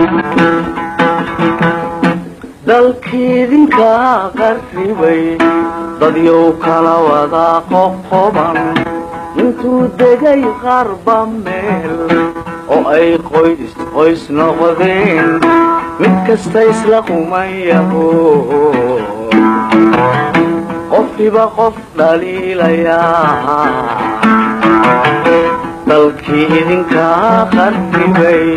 dalkiidinka qarribay dadyow kala wada qoqoban intuu degay qarba meel oo ay qoys qoys noqdeen mid kasta isla qumayaho qofkiba qof dhaliilayaa dalkii idinka qarribay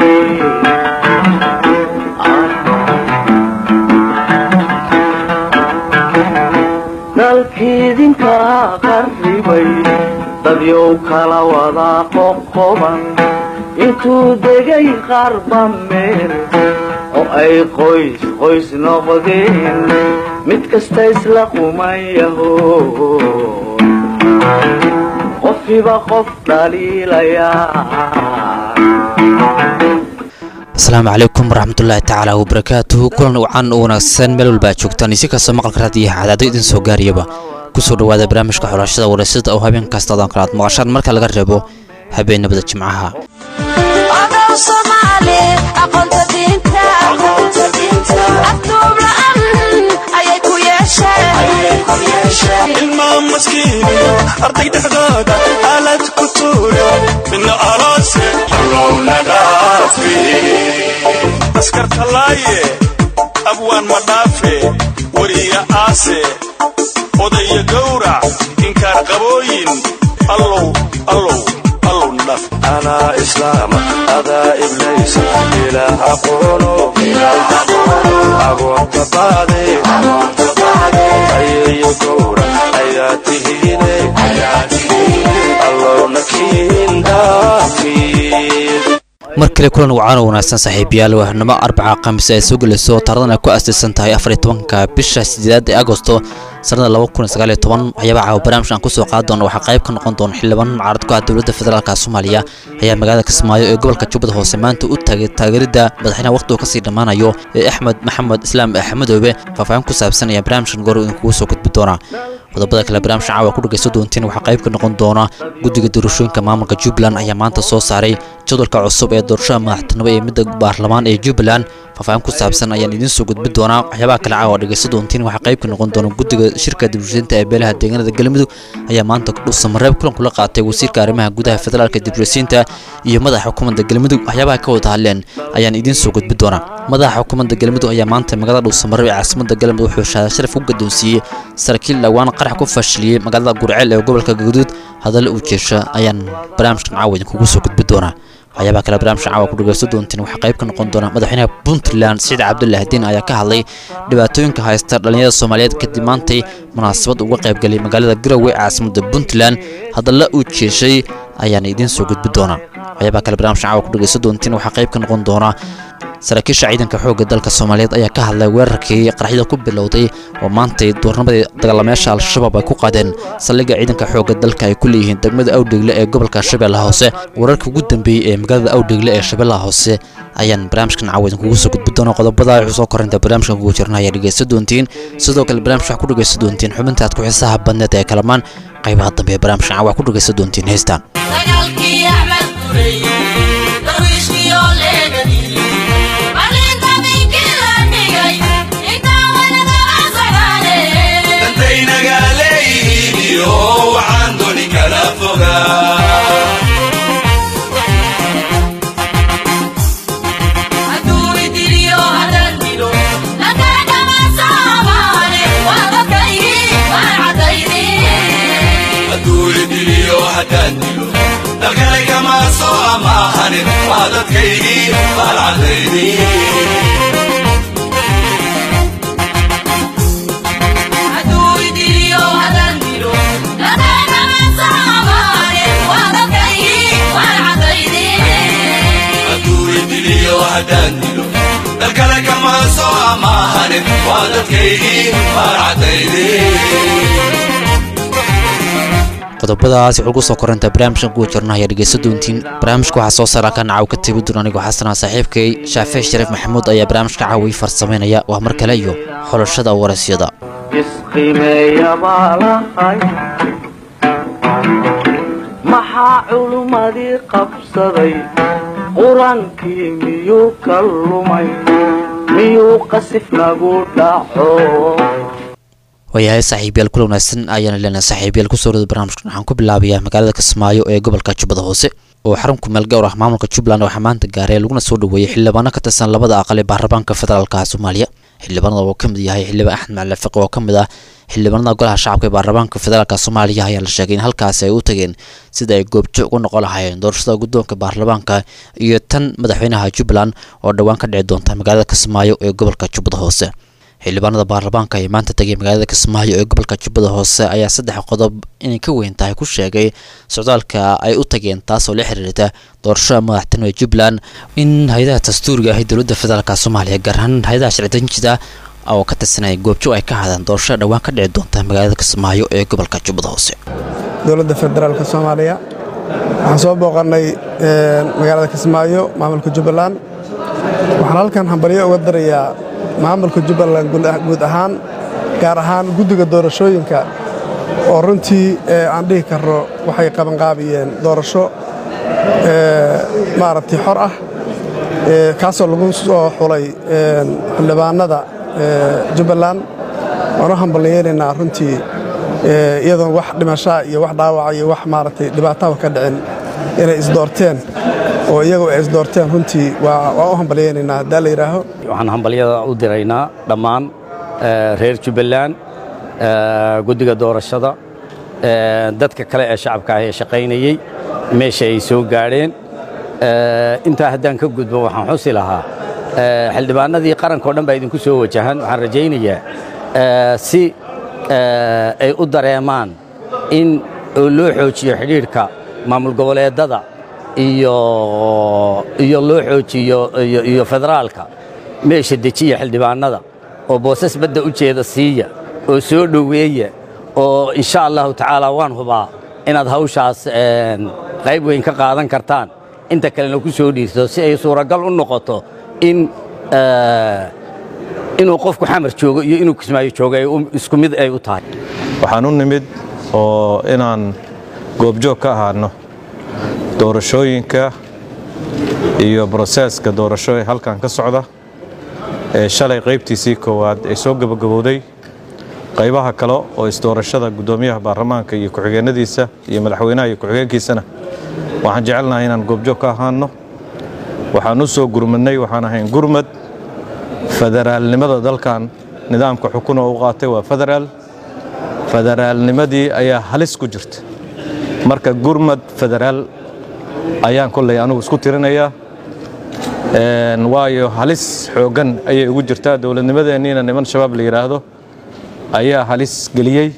dalkiidinka qarribay dadyow kala wada qoqoban intuu degay qarba meel oo ay qoys qoys noqdeen mid kasta isla qumayaho qofkiba qof dhaliilayaa asalaamu calaykum waraxmatullaahi tacaala wabarakaatuhu kulan wacan u wanaagsan meel walba aad joogtaan isi kastoo maqalka raadiyo cadaado idin soo gaariyaba kusoo dhawaada barnaamijka xulashada waraysyada oo habeen kasta odan kale aad maqashaan marka laga reebo habeenabada jimcaha ilmaa maskiiniyo arday dhexdooda aalad ku tuuro midna aloose allowna dhaafe askarta laaye abwaan ma dhaafe weriya aase odaya gowrac inkaar qabooyin allow allow allowna dhaaf anaa islaama adaa iblaysa ilaah aqoono agoonta baade ayeeyo gowra ayaa tihiine allowna kiin dhaafiin mar kale kulan wacan oo wanaagsan saaxiibayaal wahnimo arbaca khamiis ay soo gelayso taaradan ay ku aasaysan tahay afar iyo tobanka bisha sideedaad ee agosto sanada laba kun sagaal iyo toban waxyaaba caawa barnaamijka aan kusoo qaadi doona waxaa qayb ka noqon doona xildhibaan mucaarad ku ah dowladda federaalka soomaaliya ayaa magaalada kismaayo ee gobolka jubbada hoose maanta u taagay taageeridda madaxweynaha waqhtigu kasii dhammaanayo ee axmed maxamed islaam axmedoobe faahfaahin ku saabsan ayaa barnaamijkan goor idinkugu soo gudbi doonaa qodobada kale barnaamijka caawa ku dhagayso doontiin waxaa qayb ka noqon doona guddiga doorashooyinka maamulka jubbaland ayaa maanta soo saaray jadwalka cusub ee doorashada madaxtinimo ee midda baarlamaan ee jubbaland faahfaahin ku saabsan ayaan idiin soo gudbi doonaa waxyaabaha kale caawa dhagayso doontiin waxaa qayb ka noqon doona guddiga shirka dibrosinta ee beelaha deegaanada galmudug ayaa maanta dhuusamareeb kulan kula qaatay wasiirka arrimaha gudaha federaalka dibrosinta iyo madaxa xukuumadda galmudug waxyaabaha ka wada hadleen ayaan idiin soo gudbi doonaa madaxa xukuumadda galmudug ayaa maanta magaalada dhuusamareeb ee caasimada galmudug wuxuu shahaada sharaf u gadoonsiiyey saraakiil dhowaan qarax ku fashiliyey magaalada gurceel ee gobolka gaduud hadalla uu jeesha ayaan barnaamijkan caawa idinkugu soo gudbi doonaa waxyaabaha kale barnaamijka caawa ku dhagaysto doontiin waxaa qayb ka noqon doona madaxweynaha puntland siciid cabdullahi diin ayaa ka hadlay dhibaatooyinka haysta dhallinyarada soomaaliyeed kadib maantay munaasabad uga qaybgalay magaalada garowe ee caasimada puntland hadalla uu jeeshay ayaana idiin soo gudbi doonaa waxyaabaha kale barnamijka caawa ku dhagaysto doontiin waxaa qayb ka noqon doona saraakiisha ciidanka xoogga dalka soomaaliyeed ayaa ka hadlay weerarkii qaraxyada ku bilowday oo maantay doornamadii dagaalameyaasha al-shabaab ay ku qaadeen saldhigga ciidanka xoogga dalka ay ku leeyihiin degmada awdhegle ee gobolka shabeellaha hoose wararkii ugu dambeeyey ee magaalada awdhegle ee shabeellaha hoose ayaan barnaamijkan caawa idinkugu soo gudbi doona qodobada wuxuu soo korinta barnaamijkan kugu jirna ayaa dhegaysta doontiin sidoo kale barnaamij waxaa ku dhagaysta doontiin xubinta aad ku xiisaha badneed ee kalamaan qaybaha dambe ee barnaamijkan caawa ku dhagaysta doontiin heystaan dantaynaga leeyihiin iyo waxaan doni kala fogaa hadduu idiliyo haddaan dilo dalkale kama soo amaahanin waa dadkaygii baalcadaydii hadduu idiliyo haddaan dilo dalkale kama soo amaahanin waa dadkaygii baalcadaydii qodobadaas wuxuu ku soo korintaa barnaamijkan kuwa jirna ayaa dhegaysta doontiin barnaamijka waxaa soo saara ka nacaw ka tebi doon anigoo xasana saaxiibkay shaafee shariif maxamuud ayaa barnaamijka caawi farsamaynaya waa mar kale iyo xulashada warasyada isqimeeya baa lahay maxaa culummadii qabsaday qur-aankii miyuu ka lumay miyuu qasif nagu dhaco waayahay saaxiibayaal kula wanaagsan ayaana leenahay saaxiibayaal kusoo rada barnaamijkan waxaan ku bilaabayaa magaalada kismaayo ee gobolka jubbada hoose oo xarun ku meel gowr ah maamulka jubbaland waxaa maanta gaaray laguna soo dhaweeyey xildhibaano ka tirsan labada aqal ee baarlamaanka federaalka soomaaliya xildhibaanada oo ka mid yahay xildhibaan axmed macali fiqi oo ka mid ah xildhibaanada golaha shacabka ee baarlamaanka federaalka soomaaliya ayaa la sheegay in halkaasi ay u tageen sida ay goobjoog u noqon lahaayeen doorashada guddoonka baarlamaanka iyo tan madaxweynaha jubbaland oo dhowaan ka dhici doonta magaalada kismaayo ee gobolka jubbada hoose xildhibaanada baarlamaanka ee maanta tegay magaalada kismaayo ee gobolka jubbada hoose ayaa saddex qodob inay ka weyn tahay ku sheegay socdaalka ay u tageen taasoo la xiriirta doorashada madaxtinimada jubbaland in hay-adaha dastuuriga ah ee dowladda federaalk soomaaliya gaar ahaan hay-adaha sharci-dejinta oo ka tirsanaya goobjoog ay ka hadaan doorashada dhowaan ka dhici doonta magaalada kismaayo ee gobolka jubbada hoose dowladda federaalka soomaaliya waxaan soo booqannay magaalada kismaayo maamulka jubbaland waxaan halkan hambalyo uga darayaa maamulka jubbaland guud ahaan gaar ahaan guddiga doorashooyinka oo runtii aan dhihi karno waxay qabanqaabiyeen doorasho maaragtay xor ah kaasoo lagu soo xulay xildhibaanada jubbaland waan u hambalyeelaynaa runtii iyadoon wax dhimashaa iyo wax dhaawaca iyo wax maaragtay dhibaataba ka dhicin inay isdoorteen oo iyagu ay isdoorteen runtii waa u hambalyaynaynaa haddaa la yidhaaho waxaan hambalyada u diraynaa dhammaan reer jubbaland guddiga doorashada dadka kale ee shacabka ah ee shaqaynayey meesha ay soo gaadheen intaa haddaan ka gudbo waxaan xusi lahaa xildhibaanadii qarankao dhan baa idinku soo wajahan waxaan rajaynayaa si ay u dareemaan in loo xoojiyo xidhiidhka maamul goboleedada iyo iyo loo xoojiyo iyo federaalka meesha dejiya xildhibaanada oo boosas badda u jeeda siiya oo soo dhoweeya oo insha allahu tacaala waan hubaa inaad hawshaas qayb weyn ka qaadan kartaan inta kalena ku soo dhiirto si ay suuragal u noqoto in inuu qofku xamar joogo iyo inuu kismaayo joogo ay isku mid ay u tahay waxaan u nimid oo inaan goobjoog ka ahaano doorashooyinka iyo broseeska doorasho ee halkan ka socda ee shalay qaybtiisii koowaad ay soo gabagabowday qaybaha kale oo isdoorashada guddoomiyaha baarlamaanka iyo ku-xigeenadiisa iyo madaxweynaha iyo ku-xigeenkiisana waxaan jecelnahay inaan goobjoog ka ahaano waxaan u soo gurmadnay waxaan ahayn gurmad federaalnimada dalkan nidaamka xukun oo u qaatay waa federaal federaalnimadii ayaa halis ku jirta marka gurmad federaal ayaan kolley anugu isku tirinayaa waayo halis xooggan ayay ugu jirtaa dowladnimadeenniina niman shabaab la yidhaahdo ayaa halis geliyey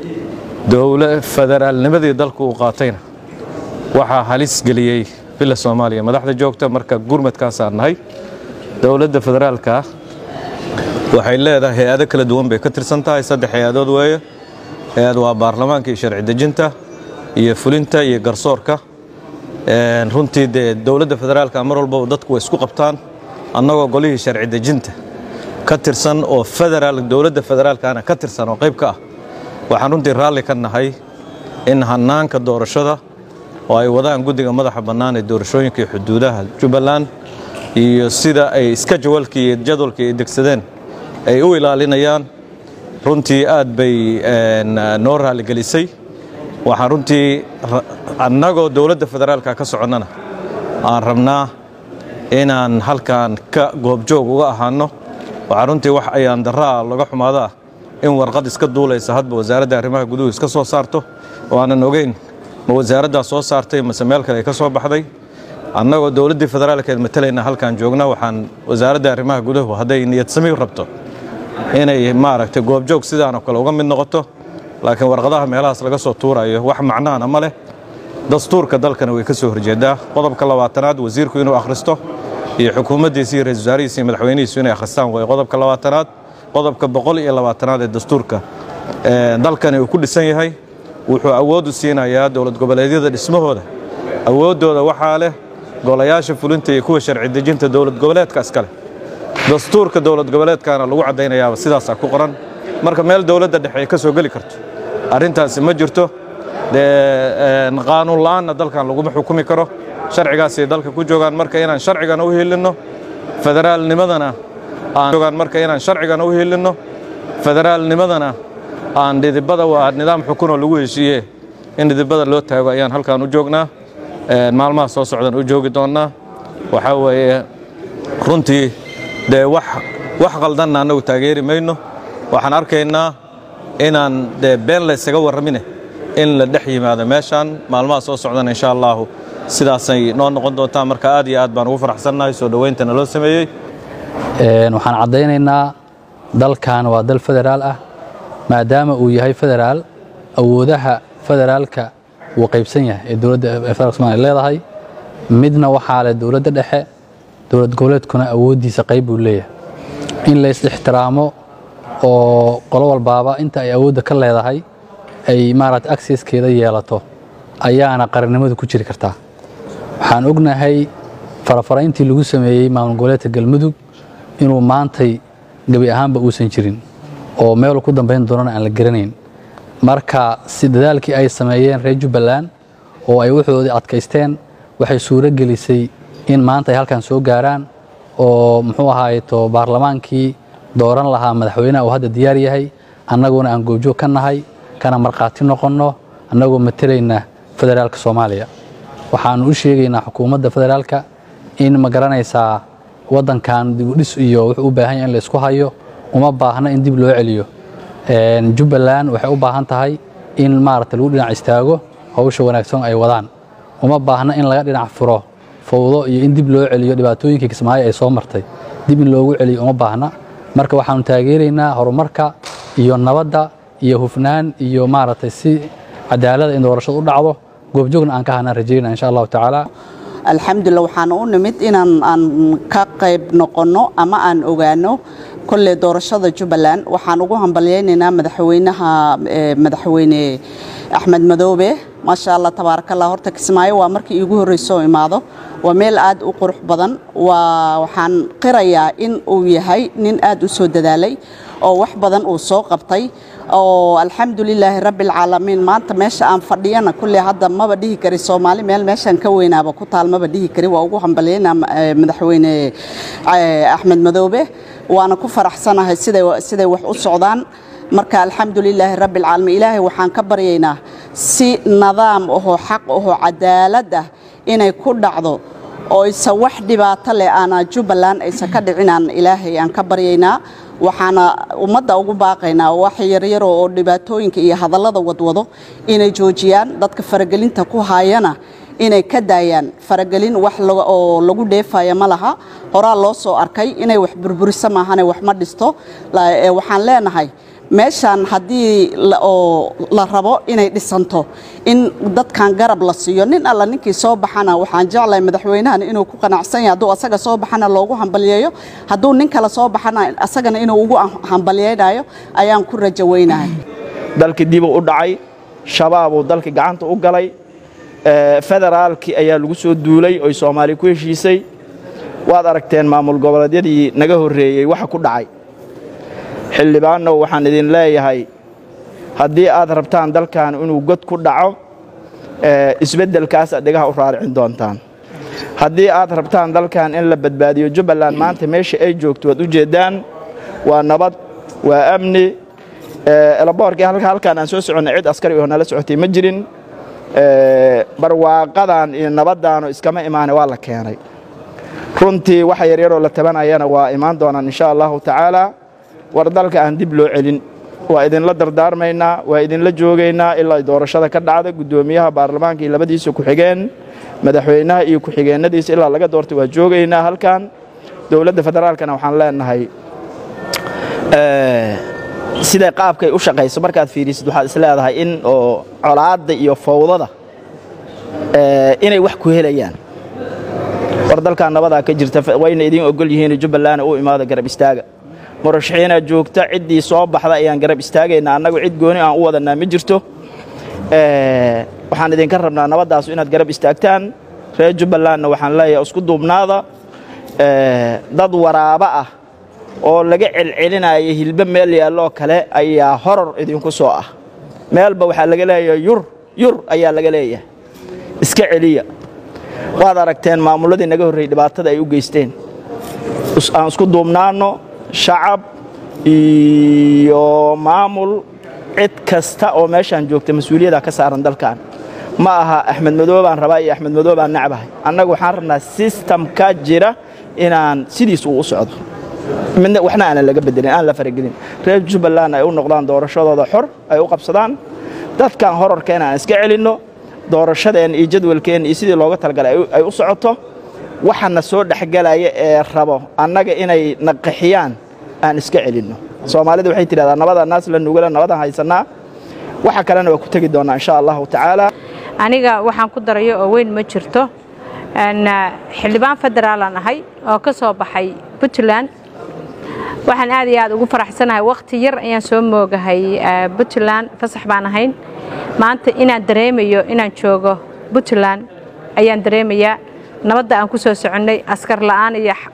federaalnimadii dalku uu qaatayna waxaa halis geliyey villa soomaaliya madaxda joogta marka gurmadkaasaan nahay dowladda federaalka waxay leedahay hay-ado kala duwan bay ka tirsan tahay saddex hay-adood weeye hay-ad waa baarlamaanka iyo sharci dejinta iyo fulinta iyo garsoorka runtii dee dowladda federaalka mar walbaba dadku way isku qabtaan annagoo golihii sharci dejinta ka tirsan oo federaal dowladda federaalkana ka tirsan oo qayb ka ah waxaan runtii raalli ka nahay in hannaanka doorashada oo ay wadaan guddiga madaxa bannaan ee doorashooyinka iyo xuduudaha jubbaland iyo sida ay iska jawalkii iyo jadwalkii ay degsadeen ay u ilaalinayaan runtii aad bay noo raalligelisay waxaan runtii annagoo dowladda federaalka ka soconnana aan rabnaa inaan halkan ka goobjoog uga ahaano waxaa runtii wax ayaan daraa laga xumaadaa in warqad iska duulaysa hadba wasaaradda arrimaha guduhu iska soo saarto oo aanan ogeyn ma wasaaraddaa soo saartay mase meel kale ay ka soo baxday annagoo dowladdii federaalkeed matalayna halkaan joogna waxaan wasaaradda arrimaha guduhu hadday niyad sami rabto inay maaragtay goobjoog sidaanoo kale uga mid noqoto laakiin warqadaha meelahaas laga soo tuurayo wax macnaana ma leh dastuurka dalkana way ka soo horjeedaa qodobka labaatanaad wasiirku inuu akhristo iyo xukuumaddiisa iyo ra-isul wasaarihiisa iyo madaxweynihiisu inay akhristaan way qodobka labaatanaad qodobka boqol iyo labaatanaad ee dastuurka dalkani uu ku dhisan yahay wuxuu awood u siinayaa dowlad goboleedyada dhismahooda awooddooda waxaa leh golayaasha fulinta iyo kuwa sharci dejinta dowlad goboleedka iskale dastuurka dowlad goboleedkaana lagu caddaynayaaba sidaasaa ku qoran marka meel dowladda dhexe ay ka soo geli karto arrintaasi ma jirto dee qaanuun la'aanna dalkan laguma xukumi karo sharcigaasay dalka ku joogaan marka inaan sharcigana u helinno federaalnimadana aan joogaan marka inaan sharcigana u helinno federaalnimadana aan dhidibada waa nidaam xukunoo lagu heshiiye in dhidibada loo taago ayaan halkaan u joognaa maalmaha soo socdan u joogi doonnaa waxaa weeye runtii dee wax wax qaldanna annagu taageeri mayno waxaan arkaynaa inaan dee been laysaga warramine in la dhex yimaado meeshaan maalmaha soo socdan insha allaahu sidaasay noo noqon doontaa marka aad iyo aad baan ugu faraxsannahay soo dhowayntana loo sameeyey waxaan caddaynaynaa dalkan waa dal federaal ah maadaama uu yahay federaal awoodaha federaalka wuu qaybsan yahay ee dowladda federaalka somalia leedahay midna waxaa leh dowladda dhexe dowlad goboleedkuna awooddiisa qayb buu leeyahay in la is-ixtiraamo oo qolo walbaaba inta ay awoodda ka leedahay ay maaragta akseskeeda yeelato ayaana qarannimadu ku jiri kartaa waxaan ognahay farafarayntii lagu sameeyey maamul goboleedka galmudug inuu maantay gebi ahaanba uusan jirin oo meel ku dambayn doonana aan la garanayn marka si dadaalkii ay sameeyeen reer jubbaland oo ay wuxoodii adkaysteen waxay suuro gelisay in maanta ay halkan soo gaaraan oo muxuu ahaayeto baarlamaankii dooran lahaa madaxweynaha uu hadda diyaar yahay annaguna aan goobjoog ka nahay kana markhaati noqonno annagoo matalayna federaalka soomaaliya waxaannu u sheegaynaa xukuumadda federaalka in ma garanaysaa waddankan dibudhis iyo wuxuu u baahan yahay in la isku hayo uma baahna in dib loo celiyo jubbaland waxay u baahan tahay in maaragta lagu dhinac istaago hawsha wanaagsan ay wadaan uma baahna in laga dhinac furo fowdo iyo in dib loo celiyo dhibaatooyinkii kismaayo ay soo martay dib in loogu celiyo uma baahna marka waxaannu taageeraynaa horumarka iyo nabadda iyo hufnaan iyo maaragtay si cadaalada in doorashadu u dhacdo goobjoogna aan ka hanaan rajaynaa insha allahu tacaala alxamdulilah waxaan u nimid inaan aan ka qayb noqonno ama aan ogaano kolley doorashada jubbaland waxaan ugu hambalyaynaynaa madaxweynaha madaxweyne axmed madoobe maasha allah tabaarakallah horta kismaayo waa markii iigu horreyso oo imaado waa meel aad u qurux badan waa waxaan qirayaa in uu yahay nin aad u soo dadaalay oo wax badan uu soo qabtay oo alxamdulilaahi rabbialcaalamiin maanta meesha aan fadhiyana kulley hadda maba dhihi kari soomaali meel meeshaan ka weynaaba ku taal maba dhihi kari waa ugu hambalyaynaa madaxweyne axmed madoobe waana ku faraxsanahay siday siday wax u socdaan marka alxamdulilaahi rabbialcaalamiin ilaahay waxaan ka baryaynaa si nadaam ahoo xaq ahoo cadaalad ah inay ku dhacdo oo isa wax dhibaato leh aana jubbaland aysan ka dhicinaan ilaahay aan ka baryaynaa waxaana ummadda ugu baaqaynaa wax yaryaro oo dhibaatooyinka iyo hadallada wadwado inay joojiyaan dadka faragelinta ku haayana inay ka daayaan faragelin wax oo lagu dheefaya ma laha horaa loo soo arkay inay wax burburiso maahane wax ma dhisto waxaan leenahay meeshaan haddii oo la rabo inay dhisanto in dadkan garab la siiyo nin alla ninkii soo baxana waxaan jeclahay madaxweynahan inuu ku qanacsan yahay hadduu asaga soo baxana loogu hambalyeeyo hadduu nin kale soo baxana asagana inuu ugu hambalyeynayo ayaan ku rajo weynahay dalkii dibuu u dhacay shabaabuu dalkii gacanta u galay federaalkii ayaa lagu soo duulay oy soomaali ku heshiisay waad aragteen maamul goboleedyadii naga horreeyey waxa ku dhacay xildhibaannow waxaan idin leeyahay haddii aad rabtaan dalkan inuu god ku dhaco isbeddelkaas aad dhegaha u raaricin doontaan haddii aad rabtaan dalkan in la badbaadiyo jubbaland maanta meesha ay joogto waad u jeeddaan waa nabad waa amni elaboorkii halkaan aan soo soconnay cid askari oo nala socotay ma jirin barwaaqadan iyo nabaddaanu iskama imaane waa la keenay runtii waxa yaryaroo la tabanayana waa imaan doonaan insha allahu tacaala war dalka aan dib loo celin waa idinla dardaarmaynaa waa idinla joogaynaa ilaa ay doorashada ka dhacda guddoomiyaha baarlamaanka iyo labadiisa ku-xigeen madaxweynaha iyo ku-xigeennadiisa ilaa laga doortay waa joogaynaa halkan dowladda federaalkana waxaan leenahay siday qaabkay u shaqayso markaad fiirisid waxaad is leedahay in oo colaadda iyo fowdada inay wax ku helayaan war dalkan nabadaa ka jirta wayna idiin ogol yihiin jubbaland u imaada garab istaaga murashaxiinaa joogta ciddii soo baxda ayaan garab istaagaynaa annagu cid gooni aan u wadanaa ma jirto waxaan idinka rabnaa nabaddaasu inaad garab istaagtaan reer jubbalandna waxaan leeyahay isku duubnaada dad waraabo ah oo laga celcelinaya hilbe meel yaalloo kale ayaa horor idinku soo ah meelba waxaa laga leeyahay yur yur ayaa laga leeyahay iska celiya waad aragteen maamulladii naga horreeyey dhibaatada ay u geysteen Is- aan isku duubnaanno shacab iyo maamul cid kasta oo meeshaan joogta mas-uuliyadda ka saaran dalkan ma aha axmed madoobe baan rabaa iyo axmed madoobe baan necbahay annaga waxaan rabnaa sistamka jira inaan sidiis uu u socdo midna waxna aanan laga bedelin aan la faragelin reer jubbaland ay u noqdaan doorashadooda xor ay u qabsadaan dadkan horarkeena aan iska celinno doorashadeen iyo jadwalkeen iyo sidii looga talagalay ay u- ay u socoto waxana soo dhexgelaya ee rabo annaga inay naqaxiyaan aan iska celinno soomaalida waxay tidhahdaa nabada naas la nugala nabadan haysanaa waxa kalena waa ku tegi doonaa insha allahu tacaala aniga waxaan ku darayo oo weyn ma jirto Een, ah, xildhibaan federaalaan ahay oo ka soo baxay puntland waxaan aad iyo aad ugu faraxsanahay waqti yar ayaan soo moogahay ah, puntland fasax baan ahayn maanta inaan dareemayo inaan joogo puntland ayaan dareemayaa nabadda aan ku soo soconnay askar la'aan iyo x-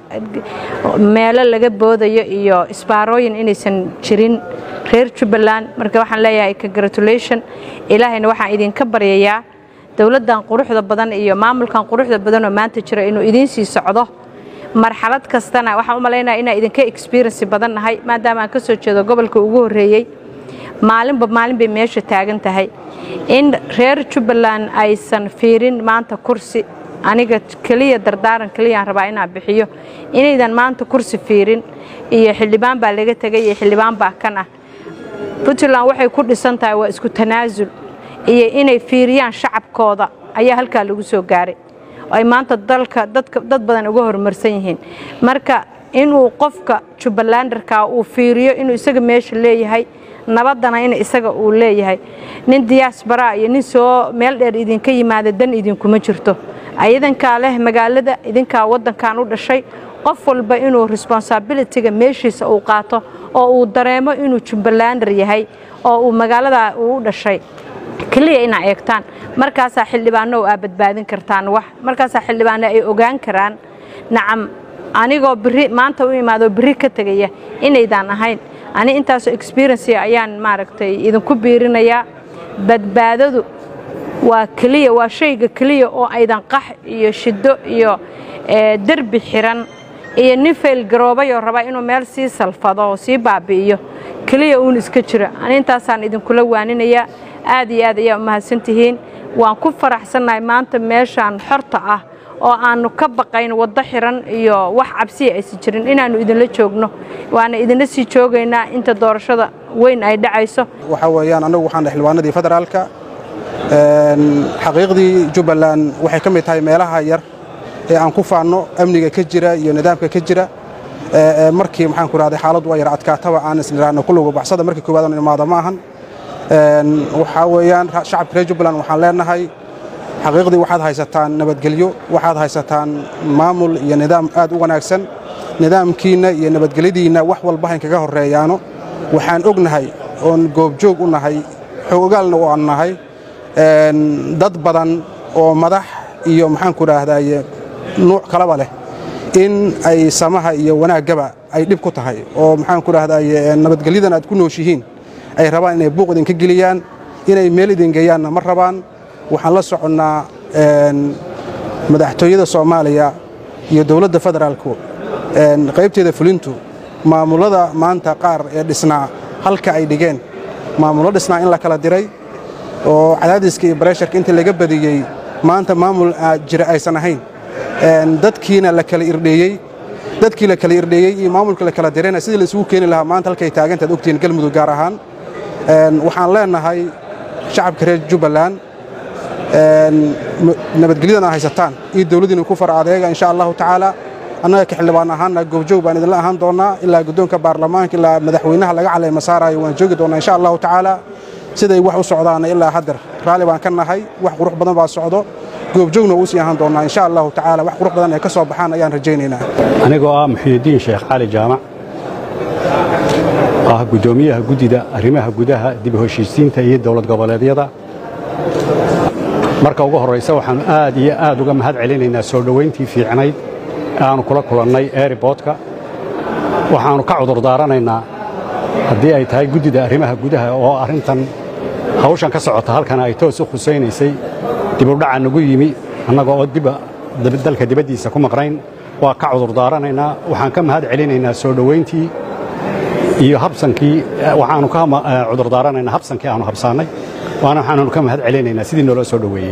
meelo laga boodayo iyo isbaarooyin inaysan jirin reer jubbaland marka waxaan leeyahay congratulation ilaahayna waxaan idinka baryayaa dowladdan quruxda badan iyo maamulkan quruxda badan oo maanta jira inuu idiin sii socdo marxalad kastana waxaan u malaynaya inaan idinka experience badan nahay maadaama aan ka soo jeedo gobolka ugu horreeyey maalinba maalin bay meesha taagan tahay in reer jubbaland aysan fiirin maanta kursi aniga keliya dardaaran keliyaan rabaa inaan bixiyo inaydan maanta kursi fiirin iyo xildhibaan baa laga tegay iyo xildhibaan baa kan ah puntland waxay ku dhisan tahay waa isku tanaasul iyo inay fiiriyaan shacabkooda ayaa halkaa lagu soo gaaray ay maanta dalka dadka dad badan uga horumarsan yihiin marka inuu qofka jubbalandarka uu fiiriyo inuu isaga meesha leeyahay nabadana in isaga uu leeyahay nin diyaasbaraa iyo nin soo meel dheer idinka yimaada dan idinkuma jirto idankaa leh magaalada idinkaa waddankan u dhashay qof walba inuu responsibilityga meeshiisa uu qaato oo uu dareemo inuu jubbalandar yahay oo uu magaalada uu u dhashay keliya inaa eegtaan markaasaa xildhibaano aa badbaadin kartaan wax markaasaa xildhibaano ay ogaan karaan nacam anigoo biri maanta u imaadoo biri ka tegaya inaydaan ahayn ani intaasoo experience ayaan maaragtay idinku biirinayaa badbaadadu waa keliya waa shayga keliya oo aydan qax iyo shiddo iyo eh, derbi xiran iyo nin faylgaroobayoo raba inuu meel sii salfado oo sii baabi'iyo keliya uun iska jira ani intaasaan idinkula waaninayaa aad iyo aad ayaa u mahadsantihiin waan ku faraxsannahay maanta meeshaan xorta ah oo aannu ka baqayn waddo xiran iyo wax cabsiya aysan jirin inaannu idinla joogno waana idinla sii joogaynaa inta doorashada weyn ay dhacayso waxaa weeyaan annagu waxaan dhahay xildhibaanadii federaalka Een, xaqiiqdii jubbaland waxay ka mid tahay meelaha yar ee aan ku faanno amniga ka jira iyo nidaamka ka jira Ee, ee, markii maxaan ku rahday xaaladdu waa yar adkaataba aan isniraano kullugu baxsada markii koowaad aan imaado ma ahan Een, waxaa weeyaan ra- shacabka reer jubbaland waxaan leenahay xaqiiqdii waxaad haysataan nabadgelyo waxaad haysataan maamul iyo nidaam aad u wanaagsan nidaamkiinna iyo nabadgelyadiinna wax walba hayn kaga horreeyaano waxaan ognahay oon goobjoog u nahay xoogaalna u aan nahay een, dad badan oo madax iyo maxaan ku raahdaye nuuc kalaba leh in ay samaha iyo wanaaggaba ay dhib ku tahay oo maxaan ku raahdaye nabadgelyadan aad ku nooshihiin ay rabaan inay buuq idinka geliyaan inay meel idin geeyaanna ma rabaan waxaan la soconnaa een, madaxtooyada soomaaliya iyo dowladda federaalku een, qaybteeda fulintu maamullada maanta qaar ee dhisnaa halka ay dhigeen maamullo dhisnaa in la kala diray oo cadaadiska iyo bareesharka inta laga badiyey maanta maamul aa jira aysan ahayn Een, dadkiina la kala irdheeyey dadkii la kala irdheeyey iyo maamulka la kala dirayna sidii la isugu keeni lahaa maanta halkay taagantaad ogtihiin galmudug gaar ahaan Een, waxaan leenahay shacabka reer jubbaland een, m- nabadgelyadan aa haysataan iyo dowladdiina ku far adeega insha allahu tacaala annaga ka xildhibaan ahaanna goobjoog baan idinla ahaan doonnaa ilaa guddoonka baarlamaanka ilaa madaxweynaha laga caleema saarayo waan joogi doonnaa insha allahu tacaala siday wax u socdaana ilaa haddeer raalli baan ka nahay wax qurux badan baa socdo goobjoogna wuu sii ahaan doonnaa insha allahu tacaala wax qurux badan ay ka soo baxaan ayaan rajaynaynaa anigoo ah muxiidiin sheekh cali jaamac ah guddoomiyaha guddida arrimaha gudaha dib u heshiisiinta iyo dowlad goboleedyada marka ugu horraysa waxaannu aad iyo aad uga mahad celinaynaa soo dhowayntii fiicnayd ee aannu kula kulannay eeriboodka waxaannu ka cudur daaranaynaa haddii ay tahay guddida arrimaha gudaha oo arrintan hawshan ka socota halkana ay toos u khusaynaysay dibudhaca nagu yimi annaga oo dib dib- dalka dibaddiisa ku maqnayn waa ka cudurdaaranaynaa waxaan ka mahad celinaynaa soo dhoweyntii iyo habsankii eh, waxaanu ka ma- eh, cudurdaaranaynaa habsankii aanu habsaannay waana waxaanu ka mahad celinaynaa sidii noola soo dhoweeyey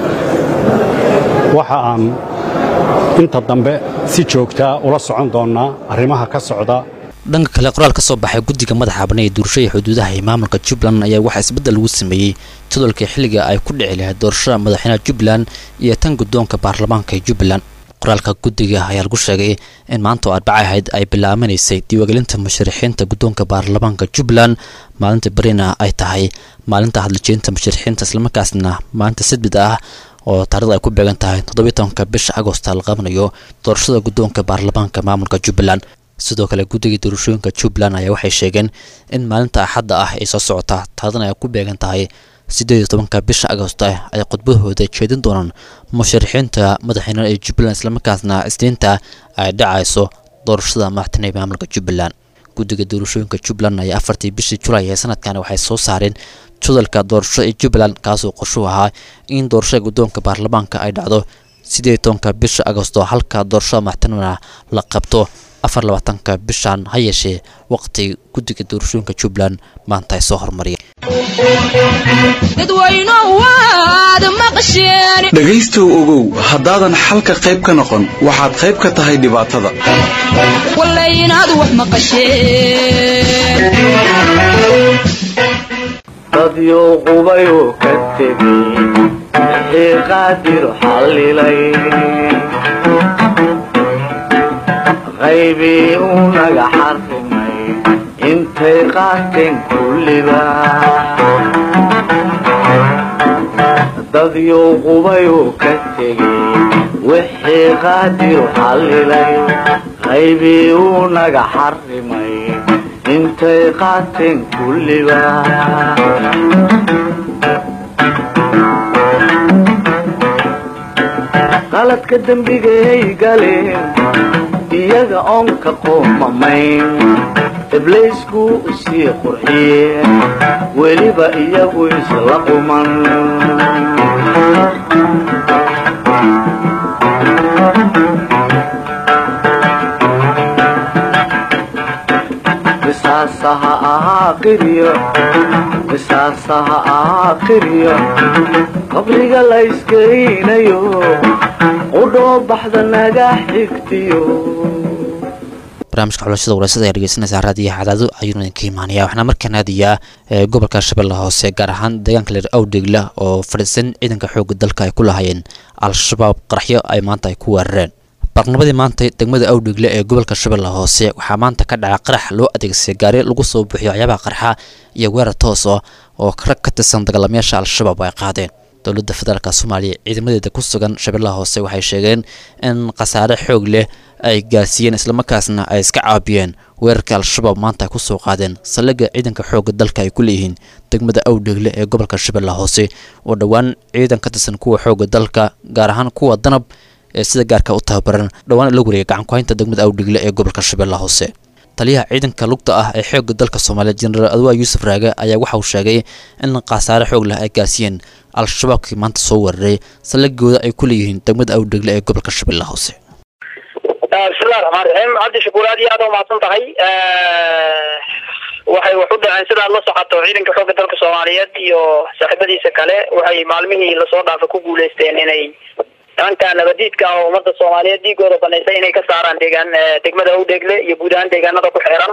waxa aan inta dambe si joogtaa ula socon doonnaa arrimaha ka socda dhanka kale qoraal ka soo baxay guddiga madaxa bannaan ee doorashada iyo xuduudaha ee maamulka jubbaland ayaa waxaa isbeddel lagu sameeyey jadwalka xilliga ay ku dhici lahayd doorashada madaxweynaha jubbaland iyo tan guddoonka baarlamaanka ee jubbaland qoraalka guddiga ayaa lagu sheegay in maanta oo arbaca ahayd ay bilaabanaysay diiwaangelinta musharixiinta guddoonka baarlamaanka jubbaland maalinta berina ay tahay maalinta hadlajeynta musharixiinta islamarkaasna maalinta sadbid ah oo taarikhda ay ku beegan tahay toddobiyi tobanka bisha agosta la qabanayo doorashada guddoonka baarlamaanka maamulka jubbaland sidoo kale guddiga doorashooyinka jubbaland ayaa waxay sheegeen in maalinta axadda ah ay soo socota taarikhdan ay ku beegan tahay siddeed iyo tobanka bisha agosto ay khudbadahooda jeedin doonaan musharixiinta madaxweyne ee jubbaland islamarkaasna isniinta ay dhacayso doorashada madaxtooyaha ee maamulka jubbaland guddiga doorashooyinka jubbaland ayaa afartii bishii julaay ee sanadkan waxay soo saareen jadalka doorasho ee jubbaland kaasoo qorshuhu ahaa in doorashada guddoonka baarlamaanka ay dhacdo siddeed iyo tobanka bisha agosto halka doorashada madaxtooyaha la qabto afar labaatanka bishan ha yeeshee waqti guddiga doorashooyinka jubbaland maanta ay soo hormariyeen dhegaystow ogow haddaadan xalka qayb ka noqon waxaad qayb ka tahay dhibaatada dadyo qubayoo ka tegey wixii qaadir xallilay qaybii uu naga xarrimay intay qaateen kulliba dadyo qubayoo ka tegey wixii qaadir xallilay qaybii uu naga xarrimay intay qaateen kulliba qaladka dembigay galeen iyaga oon ka qoomamayn ibliisku u sii qurxiyeen weliba iyagu isla quman qisaasaha ahaa qiryo qisaasaha ahaa qiryo qabriga la iskeynayo qudhoo baxda naga xigtiyo barnaamijka xulashada walaasada ayaa dhegeysanaysaa raadiyaha cadaado ayuuna idinka imaanaya waxaana markaan aadayaa ee gobolka shabeelle hoose gaar ahaan deegaanka leer awdhegla oo fadhiisan ciidanka xoogga dalka ay ku lahaayeen al-shabaab qaraxyo ay maanta ay ku weerareen barnabadii maanta degmada awdhegle ee gobolka shabeelle hoose waxaa maanta ka dhaca qarax loo adeegsaday gaari lagu soo buuxiyo waxyaabaha qarxa iyo weerar toos ah oo rag ka tirsan dagaalamayaasha al-shabaab ay qaadeen dowladda federaalk soomaaliya ciidamadeeda ku sugan shabeellaha hoose waxay sheegeen in khasaare xoog leh ay gaarsiiyeen islamarkaasna ay iska caabiyeen weerarka al-shabaab maanta ay ku soo qaadeen saldhigga ciidanka xoogga dalka ay ku leeyihiin degmada awdhegle ee gobolka shabeellaha hoose oo dhowaan ciidan ka tirsan kuwa xoogga dalka gaar ahaan kuwa danab ee sida gaarka u tababaran dhowaan la wareegay gacankuhaynta degmada awdhegle ee gobolka shabeellaha hoose taliyaha ciidanka lugta ah ee xoogga dalka soomaaliya jenaraal adwaa yuusuf raage ayaa waxa uu sheegay in khasaare xoog leh ay gaarsiiyeen al-shabaabkii maanta soo weeraray saldhigooda ay ku leeyihiin degmada awdhegle ee gobolka shabeellaha hoose bismillahi raxmaan raxiim cabdi shakuur aad iyo aad u mahadsan tahay waxay wax u dhaceen sidaad la socoto ciidanka xoogga dalka soomaaliyeed iyo saaxiibadiisa kale waxay maalmihii lasoo dhaafay ku guuleysteen inay nimanka nabadiidka ah oo ummadda soomaaliyeed dhiigooda banaysay inay ka saaraan deegaan degmada awdhegle iyo guud ahaan deegaanada ku xeeran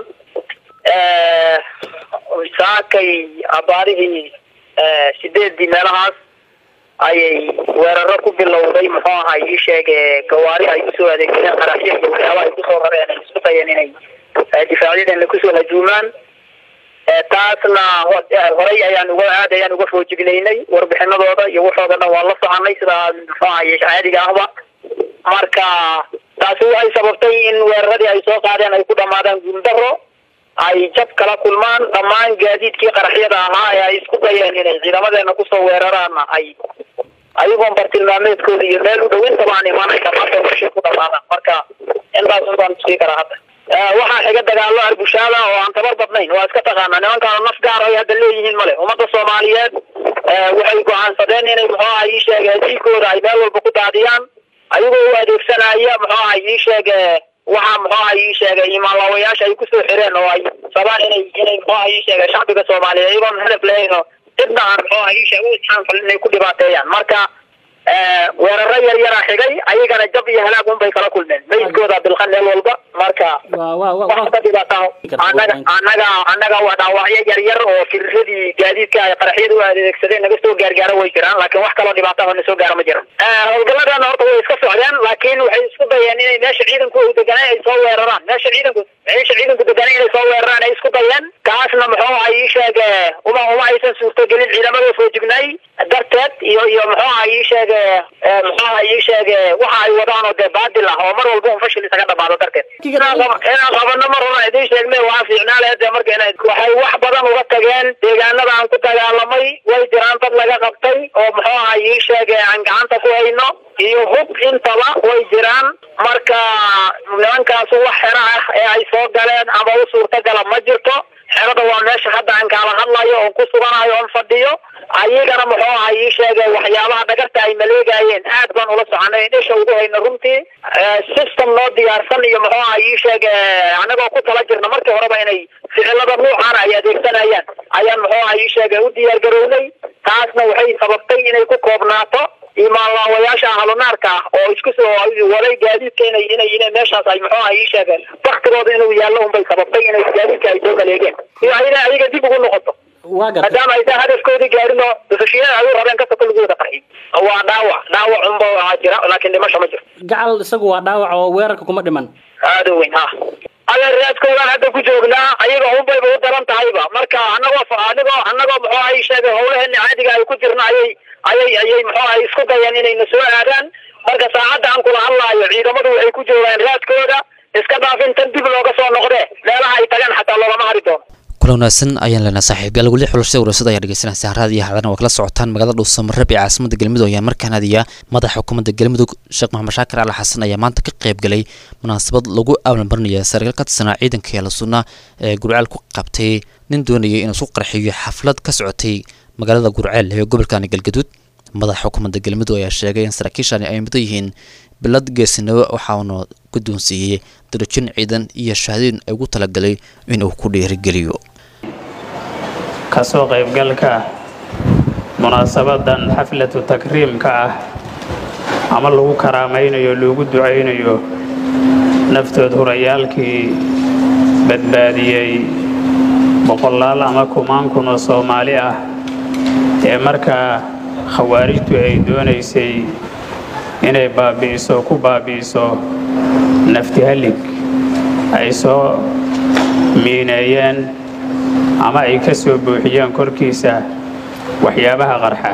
saakay abaarihii sideedii meelahaas ayay weeraro ku bilowday muxuu ahay ii sheeg gawaari ay usoo adeegsadeen qaraxyo iyo waxyaaba ay kusoo rareen ay isku dayeen inay difaacyadeenna kusoo hajuumaan taasna horay ayaan uga aad ayaan uga foojignaynay warbixinadooda iyo waxooda dhan waan la soconay sidaa muxuu ahay caadiga ahba marka taasi waxay sababtay in weeraradii ay soo qaadeen ay ku dhamaadaan guuldaro ay jab kala kulmaan dhammaan gaadiidkii qaraxyada ahaa ee ay isku dayeen inay ciidamadeena kusoo weeraraanna ay ayagoon bartilmaameedkooda iyo meel u dhawinta baan imaanay dhamaanta meeshay ku dhamaadaan marka intaas baan tusii karaa hadda waxaa xiga dagaalo arbushaada oo aan tabar badnayn waa iska taqaanaa nimankaan naf gaar ay hadda leeyihiin male ummadda soomaaliyeed waxay go-aansadeen inay muxuu aha ii sheegeen diigooda ay meel walba ku daadiyaan ayagoo u adeegsanaya muxuu ahay ii sheege waxaa muxuu ahay ii sheegay imaanlaawayaasha ay kusoo xireen oo ay sabaan inay inay muxuu ahay ii sheegay shacbiga soomaaliyeed iyagoon hadaf lahayn oo cidna aan muxuu ahay ii sheegay u isxaanfalin inay ku dhibaateeyaan marka weeraro yar yaraa xigay ayagana jab iyo halaag un bay kala kulmeen meydkooda bilqa meel walba marka wax ka dhibaata annaga annaga annaga waa dhaawacyo yar yar oo firiradii gaadiidka ay qaraxyada u adeegsadeen naga soo gaargaaro way jiraan laakiin wax kaloo dhibaata na soo gaaro ma jiran howlgaladana horta way iska socdeen laakiin waxay isku dayeen inay meesha ciidanku u deganay ay soo weeraraan meesha ciidanku meesha ciidanku deganay inay soo weeraraan ay isku dayeen kaasna muxuu ahay ii sheege uma uma aysan suurtogelin ciidamada foojignay darteed iyo iyo muxuu ahay ii sheege muxuu ahay ii sheege waxa ay wadaan oo dee baadil ah oo mar walba un fashil isaga dhamaado darteed inaan qabano mar hore idiin sheegnay waa fiicnaa lahayd dee marka inay waxay wax badan uga tageen deegaanada aan ku dagaalamay way jiraan dad laga qabtay oo muxuu ahay ii sheege aan gacanta ku hayno iyo hub intaba way jiraan marka nimankaasu wax xero ah ee ay soo galeen ama u suurtagala ma jirto xerada waa meesha hadda aan kaala hadlayo oon ku suganayo oon fadhiyo ayagana muxuu ahay ii sheegay waxyaabaha dhagarta ay maleegayeen aad baan ula soconay in isha ugu hayno runtii system noo diyaarsan iyo muxuu ahay ii sheege anagoo ku tala jirna markii horeba inay ficilada nuucaana ay adeegsanayaan ayaan muxuu ahay ii sheegay u diyaar garownay taasna waxay sababtay inay ku koobnaato imaanlaawayaasha ahlunaarka ah oo isku soo waday gaadiidka inay inay inay meeshaas ay muxuu ahay ii sheegeen waktigooda inuu yaallo unbay sababtay inay gaadiidka ay soo maleegeen iyo ayna ayaga dib ugu noqoto maadaama aysan hadafkoodii gaarin oo dufashiyada ay u rabeen kasta kulligooda qarxi waa dhaawac dhaawac unba waxaa jira laakiin dhimasho ma jiro gacal isagu waa dhaawac oo weerarka kuma dhiman aada u weyn ha adeeraadkoodaan hadda ku joognaa ayaga unbayba u daran tahayba marka anagoo anagoo anagoo muxuu ahay sheegay howlaheena caadiga ay ku jirna ayay ayay ayay muxuu ahay isku dayeen inayna soo aadaan marka saacadda aan kula hadlaayo ciidamadu waxay ku joogaan raadkooda iska dhaafin tan dib looga soo noqdee meelaha ay tagaan xataa loolama hari doono kula wanaagsan ayaan leenahay saaxiibyaal weli xulashada warasada ayaa dhegeysanaysa haraad iyo hadan waa kala socotaan magaalada dhuusamareeb ee caasimada galmudug ayaa markaan hadiya madaxa xukuumadda galmudug sheekh maxamed shaakir cali xasan ayaa maanta ka qayb galay munaasabad lagu aalanbarinaya sarkaal ka tirsanaa ciidanka yaala sunna ee gurceel ku qabtay nin doonayay inuu isku qarxiyo xaflad ka socotay magaalada gurceel ee gobolkani galgaduud madaxa xukuumadda galmudug ayaa sheegay in saraakiishani ay mudan yihiin bilad geesinimo waxauna guddoonsiiyey darajin ciidan iyo shahaadooyin ay ugu talagalay inuu ku dhiirigeliyo kasoo qaybgalka munaasabadan xaflatu takriimka ah ama lagu karaamaynayo loogu ducaynayo naftood hurayaalkii badbaadiyey boqolaal ama kumaan kun oo soomaali ah ee markaa khawaarijtu ay doonaysay inay baabi'iso ku baabi'iso naftihallig ay soo miineeyeen ama ay ka soo buuxiyeen korkiisa waxyaabaha qarxa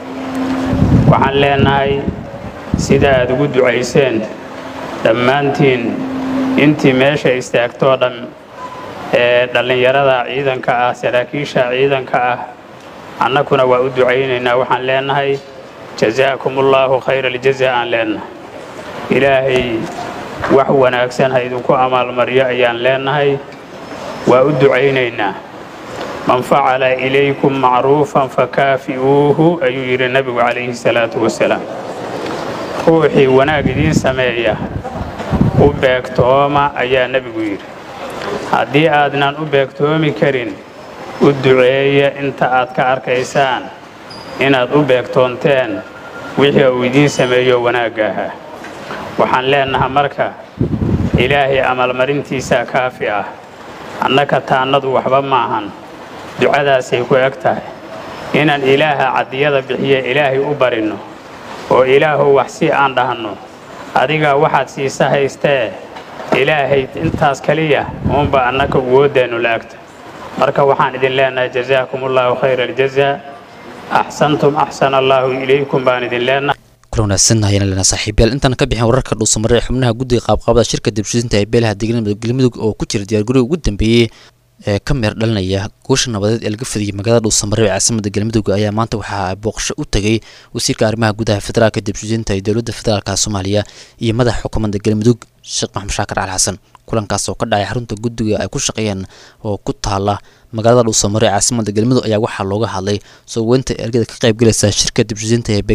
waxaan leenahay sida aad ugu ducayseen dhammaantiin intii meesha istaagtoo dhan ee dhallinyarada ciidanka ah saraakiisha ciidanka ah annakuna waa u ducaynaynaa waxaan leenahay jazaakum ullaahu khayra aljaza aan leenahay ilaahay wax wanaagsan ha idinku amaalmaryo ayaan leenahay waa u ducaynaynaa man facala ilaykum macruufan fakaafi'uuhu ayuu yidhi nebigu calayhi salaatu wasalaam ruuxii wanaag idiin sameeya u beegtooma ayaa nebigu yidhi haddii aadnan u beegtoomi karin u duceeya inta aad ka arkaysaan inaad u beegtoonteen wixii uu idiin sameeyo wanaagga ahaa waxaan leenaha marka ilaahay amalmarintiisaa kaafi ah annaka taannadu waxba maahan ducadaasay ku eg tahay inaan ilaaha caddiyada bixiya ilaahay u barinno oo ilaahow wax si aan dhahno adigaa waxaad siisa haystee ilaahay intaas kaliya uunba annaka awoodeennu la agta marka waxaan idin leenahay jazaakum ullaahu khayra aljazaa axsantum axsana allaahu ilaykum baan idin leenahay kula wanaagsan ayaan leenahay saaxiibayaal intaan ka bixin wararka dhuusamare ee xubnaha guddiga qaabqaabada shirka dibshisinta ee beelaha deegaanada galmudug oo ku jira diyaargarowga ugu dambeeyey ee ka meer dhalinaya guusha nabadeed ee laga fidiyay magaalada dhuusamare ee caasimada galmudug ayaa maanta waxaa booqasho u tegay wasiirka arrimaha gudaha federaalka dibshisinta ee dowladda federaalka soomaaliya iyo madaxa xukuumadda galmudug sheekh maxamed shaakir cali xasan kulankaas oo ka dhacay xarunta guddiga ay ku shaqeeyeen oo ku taala magaalada dhuusamare ee caasimada galmudug ayaa waxaa looga hadlay soo weynta ergada ka qaybgalaysa shirka dibshisinta ee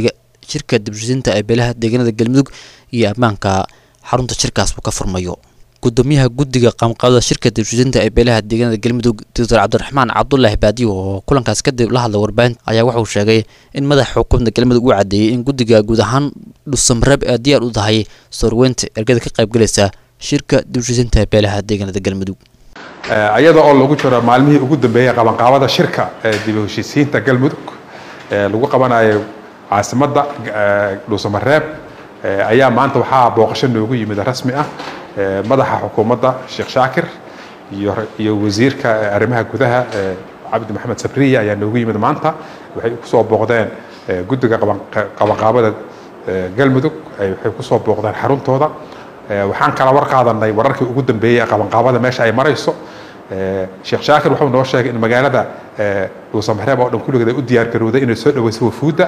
shirka dibshisinta ee beelaha deegaanada galmudug iyo ammaanka xarunta shirkaas uu ka furmayo gudoomiyaha guddiga qaamqaabada shirka dibshisinta ee beelaha deegaanada galmudug doctor cabdiraxmaan cabdulaahi baadiyo oo kulankaas kadib la hadlay warbaahinta ayaa wuxuu sheegay in madaxa xukuumadda galmudug uu caddeeyey in guddiga guud ahaan dhusamreeb ee diyaar u tahay soorweynta ergada ka qaybgalaysa shirka dibshisinta ee beelaha deegaanada galmudug ayada oo lagu jiro maalmihii ugu dambeeyey qabanqaabada shirka ee dib u heshiisiinta galmudug ee lagu qabanayo caasimadda dhuusamareeb ayaa maanta waxaa booqasho noogu yimid rasmi ah madaxa xukuumadda sheekh shaakir iyo iyo wasiirka arrimaha gudaha cabdi maxamed sabriya ayaa noogu yimid maanta waxay kusoo booqdeen guddiga qabanqaabada galmudug waxay kusoo booqdeen xaruntooda waxaan kala war qaadanay wararkii ugu dambeeyey ee qabanqaabada meesha ay marayso sheekh shaakir wuxuu noo sheegay in magaalada dhuusamareeb oo dhan kulligeed ay u diyaargarowday inay soo dhaweyso wafuudda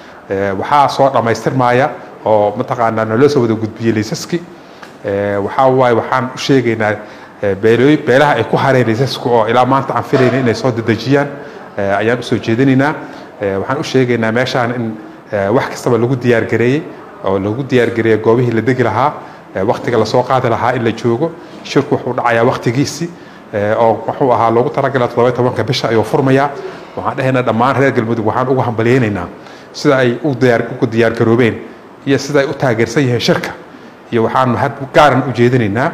waxaa soo dhammaystirmaya oo mataqaanaa naloo soo wada gudbiyey liisaski waxaa waaye waxaan u sheegaynaa beelooy beelaha ay ku hareen liisasku oo ilaa maanta aan filayna inay soo dedejiyaan ayaan usoo jeedinaynaa waxaan u sheegaynaa meeshaan in wax kastaba lagu diyaargareeyey oo lagu diyaargareeyey goobihii la degi lahaa waktiga lasoo qaadi lahaa in la joogo shirku wuxuu dhacayaa waktigiisii oo wuxuu ahaa loogu talagalay toddoba tobanka bisha ayuu furmayaa waxaan dhahaynaa dhammaan reer galmudug waxaan ugu hambalyaynaynaa sida ay u diyaar ugu diyaargaroobeen iyo sida ay u taageersan yihiin shirka iyo waxaan mahad gaaran u jeedinaynaa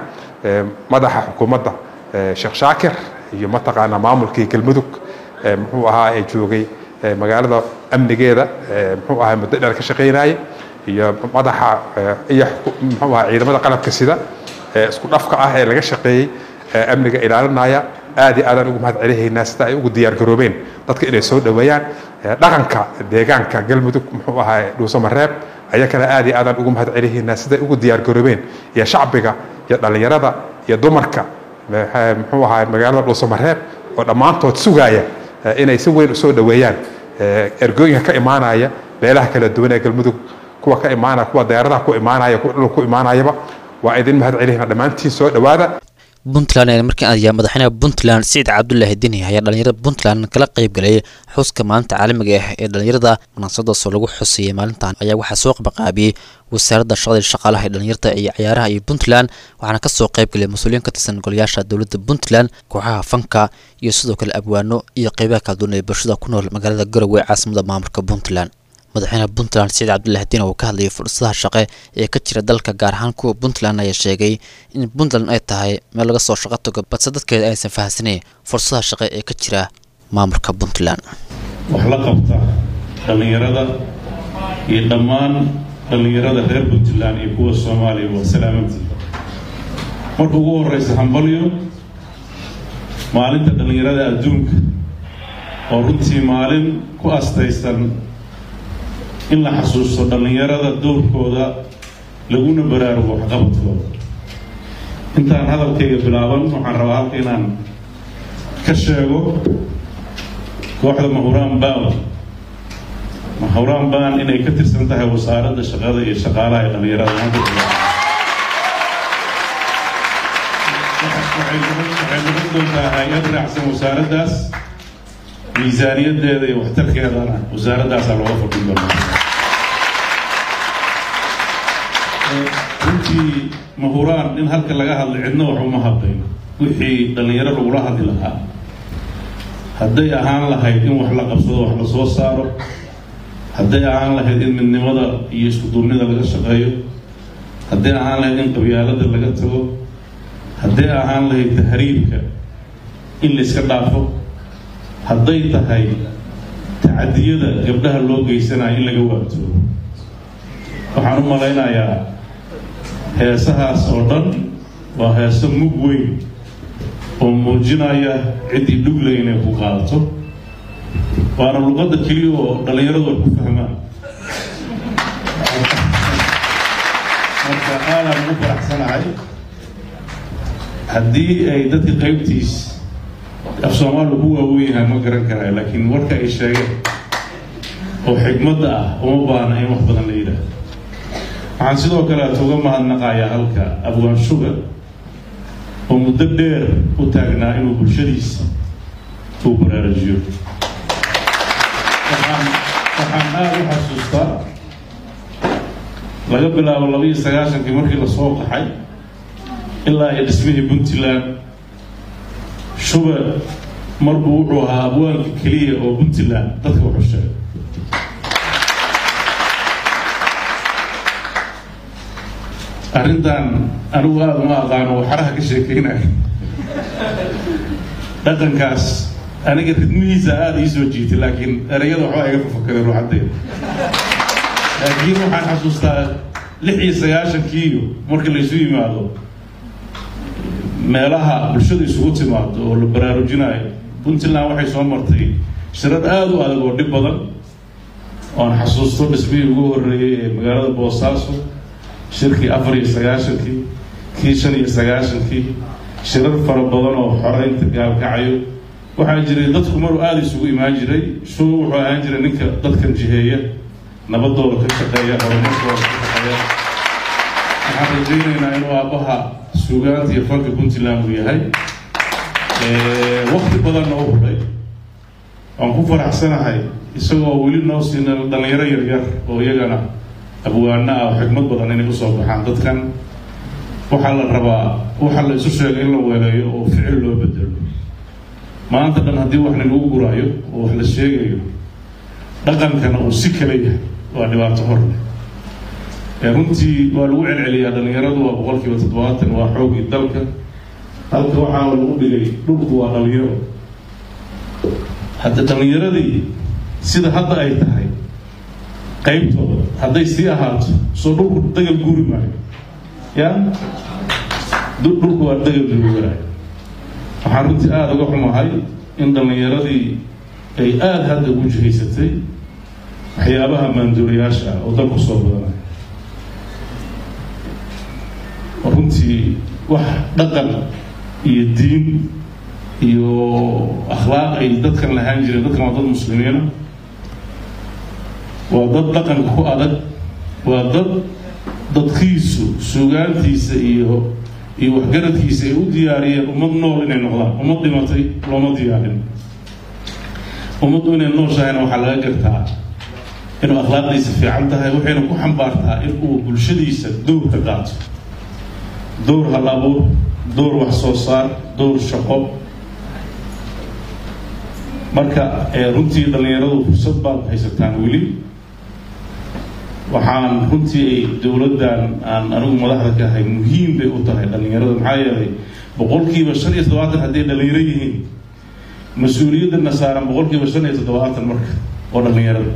madaxa xukuumadda sheekh shaakir iyo mataqaanaa maamulkii galmudug muxuu ahaa ee joogay magaalada amnigeeda muxuu ahaa muddo dheer ka shaqaynayay iyo madaxa iyo muxuu ahaa ciidamada qalabka sida ee isku dhafka ah ee laga shaqeeyey amniga ilaalinaya aad iyo aadaan ugu mahad celihaynaa sida ay ugu diyaargaroobeen dadka inay soo dhoweeyaan dhaqanka deegaanka galmudug muxuu ahaa dhuusamareeb ayakana aad iyo aadaan ugu mahad celihaynaa siday ugu diyaargaroobeen iyo shacbiga iyo dhallinyarada iyo dumarka muxuu ahaa magaalada dhuusamareeb oo dhammaantood sugaaya inay si weyn usoo dhoweeyaan ergooyinka ka imaanaya meelaha kala duwan ee galmudug kuwa ka imaanaya kuwa deeradaha ku imaanaya kuwa dhulka ku imaanayaba waa idin mahad celihaynaa dhammaantiin soo dhowaada puntland ee markii ayaa madaxweynaha puntland siciid cabdulaahi deni ayaa dhalinyarada puntland kala qayb galay xuska maalinta caalamiga ah ee dhalinyarada munaasabadaasoo lagu xusayay maalintan ayaa waxaa soo qabaqaabiyey wasaaradda shaqada shaqaalaha ee dhalinyarada iyo ciyaaraha iyo puntland waxaana kasoo qayb galay mas-uuliyiin ka tirsan golayaasha dowladda puntland kooxaha fanka iyo sidoo kale abwaano iyo qeybaha kala duwan ee bulshada ku nool magaalada garowe ee caasimada maamulka puntland madaxweynaha puntland siciid cabdulaahi diin oo ka hadlayay fursadaha shaqe ee ka jira dalka gaar ahaan kuwa puntland ayaa sheegay in puntland ay tahay meel laga soo shaqo tago balse dadkeeda aysan fahamsanayn fursadaha shaqe ee ka jira maamulka puntland wax la qabta dhallinyarada iyo dhammaan dhallinyarada reer puntland iyo kuwa soomaaliya waa salaamantii marka ugu horeysa hambalyo maalinta dhallinyarada adduunka oo runtii maalin ku astaysan in la xasuusto dhallinyarada doorkooda laguna baraarugo waxqabadkooda intaan hadalkayga bilaaban waxaan rabaa halka inaan ka sheego kooxda mahuraan baan mahuraan baan inay ka tirsan tahay wasaaradda shaqada iyo shaqaalaha ee dhallinyarada waxay noqon doontaa hay-ad raacsan wasaaraddaas miisaaniyadeeda iyo waxtarkeedana wasaaradaasaa looga fadhin doonaa runtii mahuraan in halka laga hadlay cidna wax uma hadlayn wixii dhallinyaro lagula hadli lahaa hadday ahaan lahayd in wax la qabsado wax la soo saaro hadday ahaan lahayd in midnimada iyo iskuduurnida laga shaqeeyo hadday ahaan lahayd in qabyaalada laga tago hadday ahaan lahayd tahriibka in la iska dhaafo hadday tahay tacadiyada gabdhaha loo geysanayo in laga waabto waxaan u malaynayaa heesahaas oo dhan waa heeso mug weyn oo muujinaya ciddii dhugle inay ku qaadato waana luqadda keliya oo dhallinyaradu ay ku fahmaan marka aadaan ugu faraxsanahay haddii ay dadka qaybtiis af soomaaliya ku waaweyn yahay ma garan karaya laakiin warka ay sheegeen oo xigmadda ah uma baahna in wax badan la yidhaahdo waxaan sidoo kale uga mahadnaqayaa halka abwaan sugar oo muddo dheer u taagnaa inuu bulshadiisa uu baraarujiyo waxaan waxaan aada u xasuustaa laga bilaabo labaiyo sagaashankii markii lasoo qaxay ilaa iyo dhismihii puntland shube marbuu wuxuu ahaa abwaanka keliya oo puntland dadka wuxuu sheegay arrintan anigu aada uma aqaano waxaraha ka sheekeynaya dhaqankaas aniga ridmihiisa aada ii soo jiitay laakiin ereyada waxbaa iga fafakadeen ruuxaddeeda laakiin waxaan xasuustaa lix iyo sagaashankiiyo markii laysu yimaado meelaha bulshada isugu timaado oo la baraarujinayo puntland waxay soo martay shirad aada u adag oo dhib badan oan xasuusto dhismihii ugu horreeyey ee magaalada boosaaso shirkii afar iyo sagaashankii kii shan iyo sagaashankii shirar fara badan oo xoreynta gaalkacayo waxaa jiray dadku maruu aada isugu imaan jiray show wuxuu ahaan jiray ninka dadkan jiheeya nabadooda ka shaqeeya horumarkooda ka shaqeeya waxaan rajaynaynaa inuu aabbaha suugaanta iyo fanka puntland uu yahay wakti badanna u huray waan ku faraxsanahay isagoo weli noo siina dhalinyaro yaryar oo iyagana abwaana ah oo xikmad badan inay usoo baxaan dadkan waxaa la rabaa waxaa la isu sheegay in la weeleeyo oo ficil loo bedelo maanta dhan haddii wax lagu guraayo oo wax la sheegayo dhaqankana uu si kala yahay waa dhibaato hor leh runtii waa lagu celceliyaa dhalinyaradu waa boqolkiiba toddobaatan waa xoogii dalka halka waxaa lagu dhigay dhulku waa dhalinyaro hadda dhalinyaradii sida hadda ay tahay qaybtooda hadday sii ahaato soo dhulku dagal guuri maayo ya dhulku waa dagal guuraayo waxaan runtii aada uga xumahay in dhalinyaradii ay aada hadda ugu jihaysatay waxyaabaha maanduuriyaasha ah oo dalku soo badanaya runtii wax dhaqan iyo diin iyo akhlaaq ay dadkan lahaan jireen dadkan waa dad muslimiina waa dad dhaqanka ku adag waa dad dadkiisu suugaantiisa iyo iyo waxgaradkiisa ay u diyaariyeen ummad nool inay noqdaan ummad dhimatay looma diyaarin ummaddu inay nooshahayna waxaa laga gartaa inuu akhlaaqdiisa fiican tahay waxayna ku xambaartaa in uu bulshadiisa dowr ka qaato dowr hal abuur dowr wax soo saar dowr shaqo marka runtii dhallinyaradu fursad baad haysataan weli waxaan runtii ay dowladdan aan anigu madaxda ka ahay muhiim bay u tahay dhallinyarada maxaa yeelay boqolkiiba shan iyo toddobaatan hadday dhallinyaro yihiin mas-uuliyadana saaran boqolkiiba shan iyo toddobaatan marka oo dhallinyarada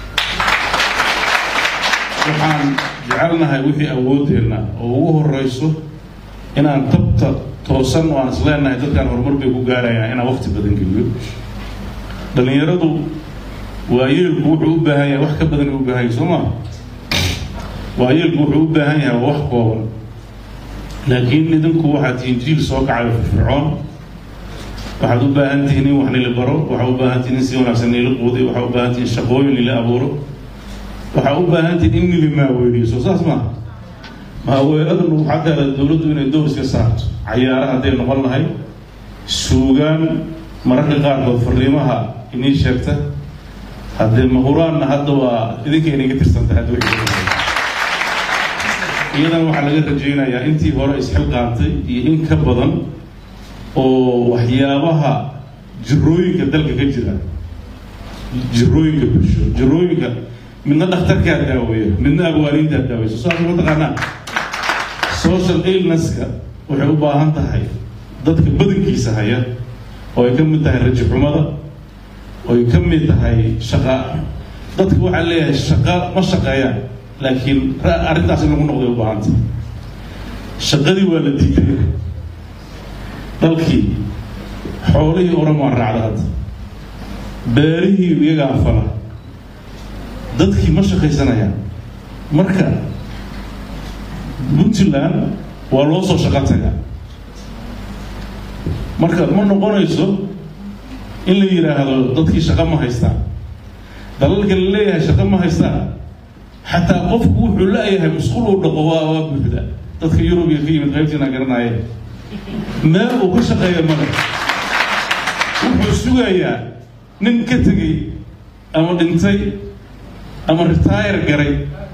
waxaan jecelnahay wixii awoodeenna oo ugu horeyso inaan tabta toosan oo aan isleenahay dadkan horumar bay ku gaarayaan inaan waqti badan geliyo dhallinyaradu waayeelku wuxuu u baahan yahay wax ka badan u baahan yahay soo maa waayeelku wuxuu u baahan yahay waa wax kooban laakiin idinku waxaad tihiin jiil soo kacayo firfircoon waxaad u baahan tihiin in wax nila baro waxaad u baahan tihiin in si wanaagsan nila quudiyo waxaad u baahan tihiin shaqooyin nila abuuro waxaad u baahan tihiin in nila maaweeliyo soo saas maaha maaweeladanu waxaa gaara dowladdu inay dowr iska saarto cayaara hadday noqon lahay suugaan mararka qaarkood fariimaha inii sheegta haddee mahuraanna hadda waa idinka inaga tirsanta hadda wixii iyadan waxaa laga rajaynayaa intii hore isxilqaantay iyo in ka badan oo waxyaabaha jirooyinka dalka ka jira jirooyinka bulsho jirooyinka midna dhakhtarkaa daaweeya midna abwaaniintaa daaweysa saas ma taqaanaa social illnesska waxay u baahan tahay dadka badankiisa haya oo ay ka mid tahay raji xumada oo ay ka mid tahay shaqa dadka waxaa leeyahay shaqa ma shaqeeyaan laakiin arrintaas in lagu noqday u baahanta shaqadii waa la diiday dalkii xoolihii oran waa raacda hadda beerihii iyagaa fala dadkii ma shaqaysanayaan marka puntland waa loo soo shaqo tagaa marka ma noqonayso in la yidhaahdo dadkii shaqo ma haystaan dalalka la leeyahay shaqo ma haystaan xataa qofku wuxuu la-yahay musqul uu dhaqo waa waa buuxda dadka yurubiya ka yimid qaybtiina garanaya meel uu ka shaqeeya male wuxuu sugayaa nin ka tegey ama dhintay ama retire garay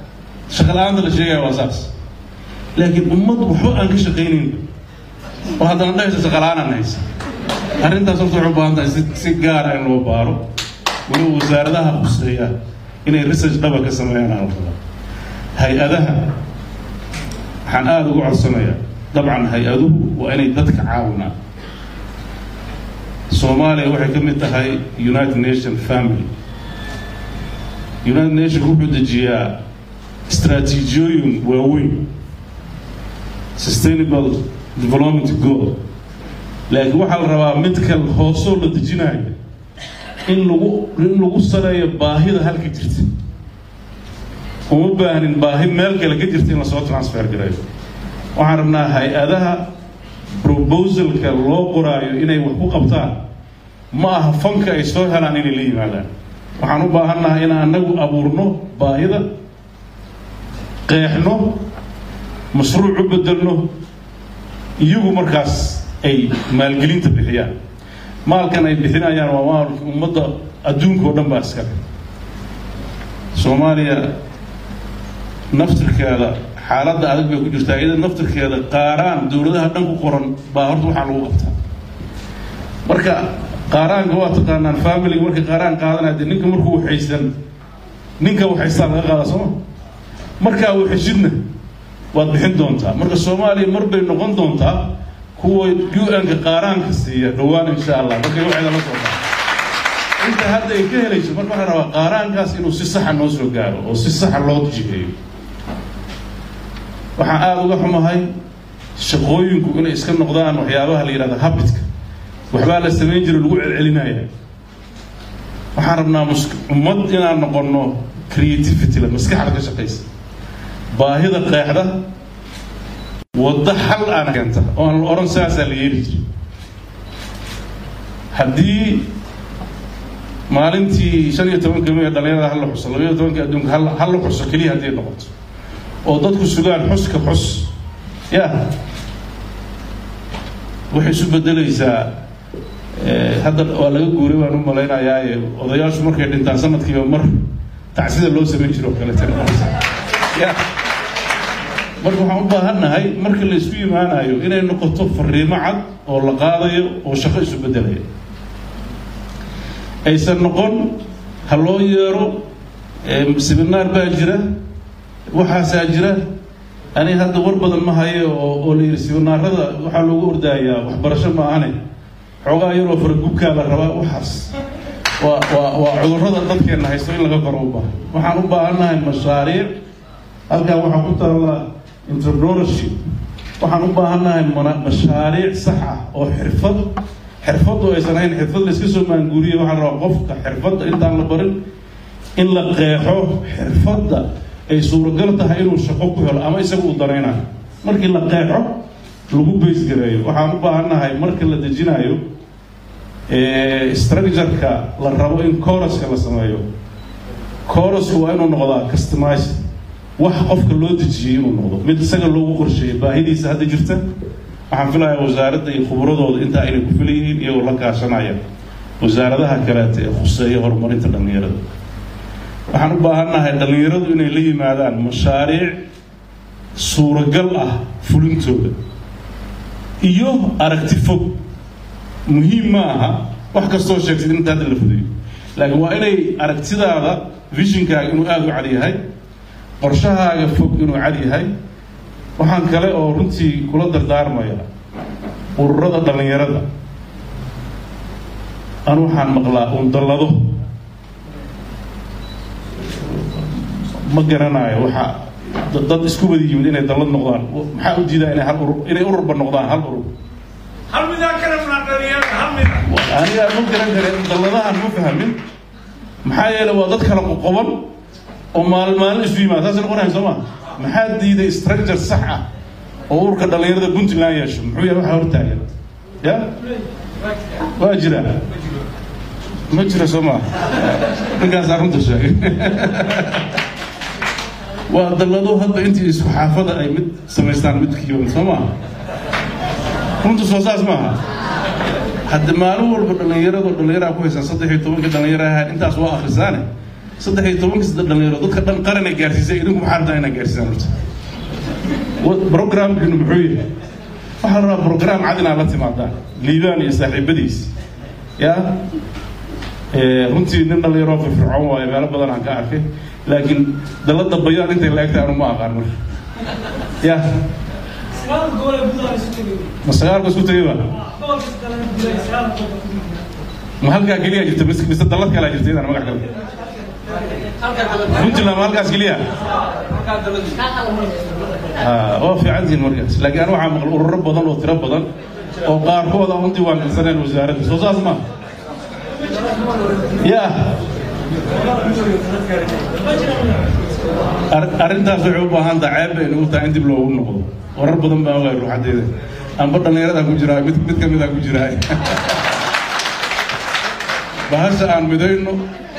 shaqa la-aanta la sheegaya waa saas laakiin ummad waxba aan ka shaqaynayn oo haddana dhahaysa shaqa la-aanaan haysa arrintaas horta waxay u baahan tahay si si gaara in loo baaro weliba wasaaradaha khuseeya inay research dhaba ka sameeyaan aan la rabaa hay-adaha waxaan aada ugu codsanayaa dabcan hay-aduhu waa inay dadka caawinaan soomaaliya waxay ka mid tahay united nation family united nation wuxuu dejiyaa istaraatiijiyooyin waaweyn sustainable development goal laakiin waxaa la rabaa mid kal hoosoo la dejinayo in lagu in lagu sareeyo baahida halka jirta uma baahnin baahi meel kale ka jirta in lasoo transfer gareeyo waxaan rabnaa hay-adaha proposalka loo qoraayo inay wax ku qabtaan ma aha fanka ay soo helaan inay la yimaadaan waxaan u baahannahay in anagu abuurno baahida qeexno mashruuc u bedelno iyagu markaas ay maalgelinta bixiyaan maalkan ay bixinayaan waa maalka ummadda adduunka oo dhan baa iskale soomaaliya naftirkeeda xaaladda adag bay ku jirtaa iyada naftirkeeda qaaraan dowladaha dhan ku qoran baa horta waxaa lagu qabtaa marka qaaraanka waa taqaanaan familiga marka qaaraan qaadanaya dee ninka markuu waxaysan ninka waxaystaa laga qaada sooma markaa waxeshidna waad bixin doontaa marka soomaaliya mar bay noqon doontaa kuwa u-n-ka qaaraanka siiya dhowaan insha allah markay waxayda la soo baxo inta hadda ay ka helayso marka waxaa rabaa qaaraankaas inuu si saxa noo soo gaaro oo si saxa loo jiheeyo waxaan aada uga xumahay shaqooyinku inay iska noqdaan waxyaabaha la yidhahda habitka waxbaa la samayn jiro lagu celcelinaya waxaan rabnaa mus- ummad inaan noqono creativity la maskaxda ka shaqaysa baahida qeexda waddo xal aan keenta oo aan la odhan saasaa la yeeli jiri haddii maalintii shan iyo tobanka mi dhalinyarada hal la xuso labaiyo tobanka adduunka hal hal la xuso keliya haddii noqoto oo dadku sugaan xuska xus ya waxay isu bedelaysaa hadda waa laga guuray baan u malaynayaa odayaashu markay dhintaan sanadkiiba mar tacsida loo samayn jiro kaleete ya marka waxaan u baahannahay marka la isku yimaanayo inay noqoto fariimo cad oo la qaadayo oo shaqo isu bedelaya aysan noqon ha loo yeero seminaar baa jira waxaasaa jira ani hadda war badan ma hayo oo oo la yidhi seminaarada waxaa loogu ordaayaa waxbarasho ma ahane xoogaa yaroo faragubkaa la rabaa waxaas waa waa waa cudurrada dadkeenna haysto in laga koro u baahan waxaan u baahannahay mashaariic halkan waxaa ku taalla entrepreneurship waxaan u baahannahay mana- mashaariic sax ah oo xirfad xirfaddu aysan ahayn xirfad la iska soo maanguuriye waxaa la rabaa qofka xirfadda intaan la barin in la qeexo xirfadda ay suuragal tahay inuu shaqo ku helo ama isaga uu danaynayo markii la qeexo lagu baysgareeyo waxaan u baahannahay marka la dejinayo structureka la rabo in coruska la sameeyo corusku waa inuu noqdaa customized wax qofka loo dejiyey inuu noqdo mid isaga loogu qorsheeyey baahidiisa hadda jirta waxaan filayaa wasaaradda iyo khubradooda intaa inay ku filan yihiin iyagoo la kaashanaya wasaaradaha kaleeta ee khuseeya horumarinta dhallinyarada waxaan u baahannahay dhallinyaradu inay la yimaadaan mashaariic suuragal ah fulintooda iyo aragti fog muhiim ma aha wax kastoo sheegtid in inta hadda la fudayo laakiin waa inay aragtidaada visionkaaga inuu aada u cad yahay qorshahaaga fog inuu cad yahay waxaan kale oo runtii kula dardaarmaya ururada dhallinyarada anu waxaan maqlaa uun dallado ma garanayo waxa dad isku wada yimid inay dallad noqdaan maxaa u diidaa inay hal urur inay ururba noqdaan hal urur aniga ma garan kare dalladahan ma fahmin maxaa yeelay waa dad kala qoqoban oo maalin maalin isu yimaada saasay noqonayan soo ma maxaa diiday structure sax ah oo ururka dhallinyarada puntland yeesho muxuu yahay waxa hortaagan ya waa jira ma jira soo maa ninkaasaa runta sheegay waa dallado hadba intii isku xaafada ay mid samaystaan midkiiba soo maa runta soo saas maaha hadda maalin walba dhallinyarado dhallinyaraa ku haysan saddex iyo tobanka dhallinyaro ahaa intaas waa akhrisaane saddex iyo tobanka saddex dhalinyaro dadka dhan qaranay gaarsiisay idinku maxaa rabtaa inaa gaarsiisaan horta programkiinu muxuu yahay waxaa la rabaa program cad inaad la timaadaan liibaan iyo saaxiibadiis ya runtii nin dhalinyaroo firfircoon waayo meelo badan aan ka arkay laakiin dalada bayaan intay la egtahay anu ma aqaan marka ya ma sagaalka isku tegay ba ma halkaa keliya jirta mise mise dalad kalaa jirta idaan magac kale puntland ma halkaas keliya waa fiicantihin markaas laakiin anu waxaa maqal ururo badan oo tiro badan oo qaarkood aan u diiwaangalsaneen wasaaradda soo saas ma ya arrintaas waxay u baahan tahay ceeb bay nagu tahay in dib loogu noqdo warar badan baa ogaay ruuxadeeda amba dhallinyarada ku jiraa mid mid ka mid a ku jiraa bahasha aan midayno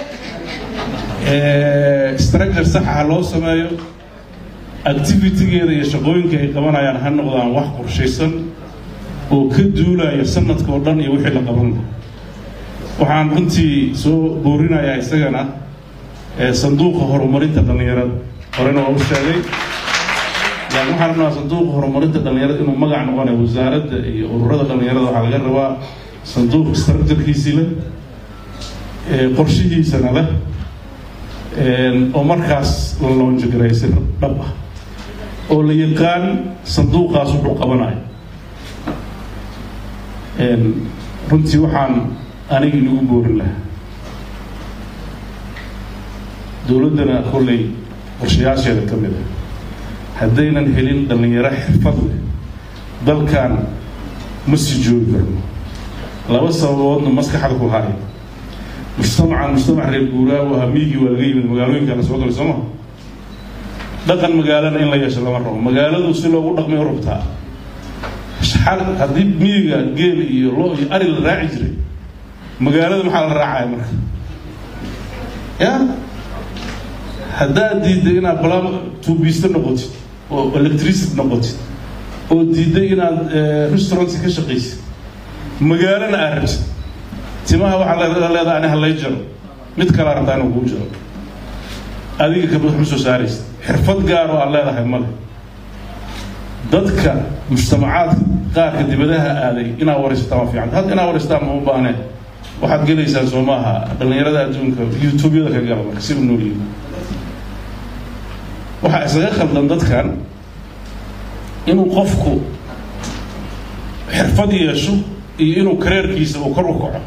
structure saxa ha loo sameeyo activitygeeda iyo shaqooyinka ay qabanayaan ha noqdaan wax qorshaysan oo ka duulaya sanadka oo dhan iyo wixii la qaban lahaa waxaan runtii soo boorinayaa isagana sanduuqa horumarinta dhallinyarada horena waa u sheegay laakiin waxaan rabnaa sanduuqa horumarinta dhallinyarada inuu magac noqonayo wasaaradda iyo ururada dhallinyarada waxaa laga rabaa sanduuq structurekiisii leh qorshihiisana leh oo markaas la loonjagaray si dhab ah oo la yaqaan sanduuqaas wuxuu qabanayo runtii waxaan aniga inagu boorin lahaa dowladdana kolley qorshayaasheeda ka mid ah haddaynan helin dhallinyaro xirfad leh dalkan ma sii joogi karno laba sababoodna maskaxda ku haya mujtamacan mujtamac reer guuraagu ahaa miigii waa laga yimid magaalooyinka la soo galay soo maha dhaqan magaalana in la yeesho lama rabo magaaladu si loogu dhaqmay u rabtaa xal haddii miyiga geel iyo lo iyo ari la raaci jiray magaalada maxaa la raacaya marka ya haddaad diidday inaad bala tuubiiste noqotid oo electricity noqotid oo diidday inaad restaurant ka shaqaysid magaalana aad rabtid timaha waxaa leedahay ani halay jaro mid kalaa rabtaa inuu kuu jaro adiga kabad ma soo saaraysid xirfad gaar oo aad leedahay male dadka mujtamacaadka qaarka dibadaha aaday inaad waraysataan waa fiican hadda inaad waraysataan ma u baaneen waxaad gelaysaan soo maaha dhallinyarada adduunka youtubeyada ka gala marka si u nool yihiin waxaa isaga khaldan dadkan inuu qofku xirfad yeesho iyo inuu kareerkiisa uu kor u kaco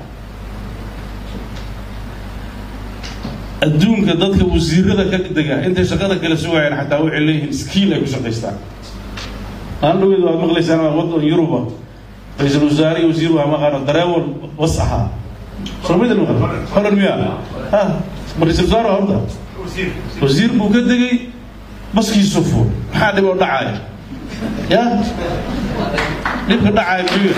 adduunka dadka wasiirada ka dega intay shaqada kala sugayaan xataa waxay leeyihiin skiil ay ku shaqaystaan aan dhaweed waad maqlaysaan waa wadan yuruba ra-iisul wasaare iyo wasiir waa maqaano dareewal was ahaa soomida horan miya ha ma ra-iisul wasaare waa horta wasiir buu ka degay baskiisu fuul maxaa dhib oo dhacaya ya dhibka dhacaya muxuu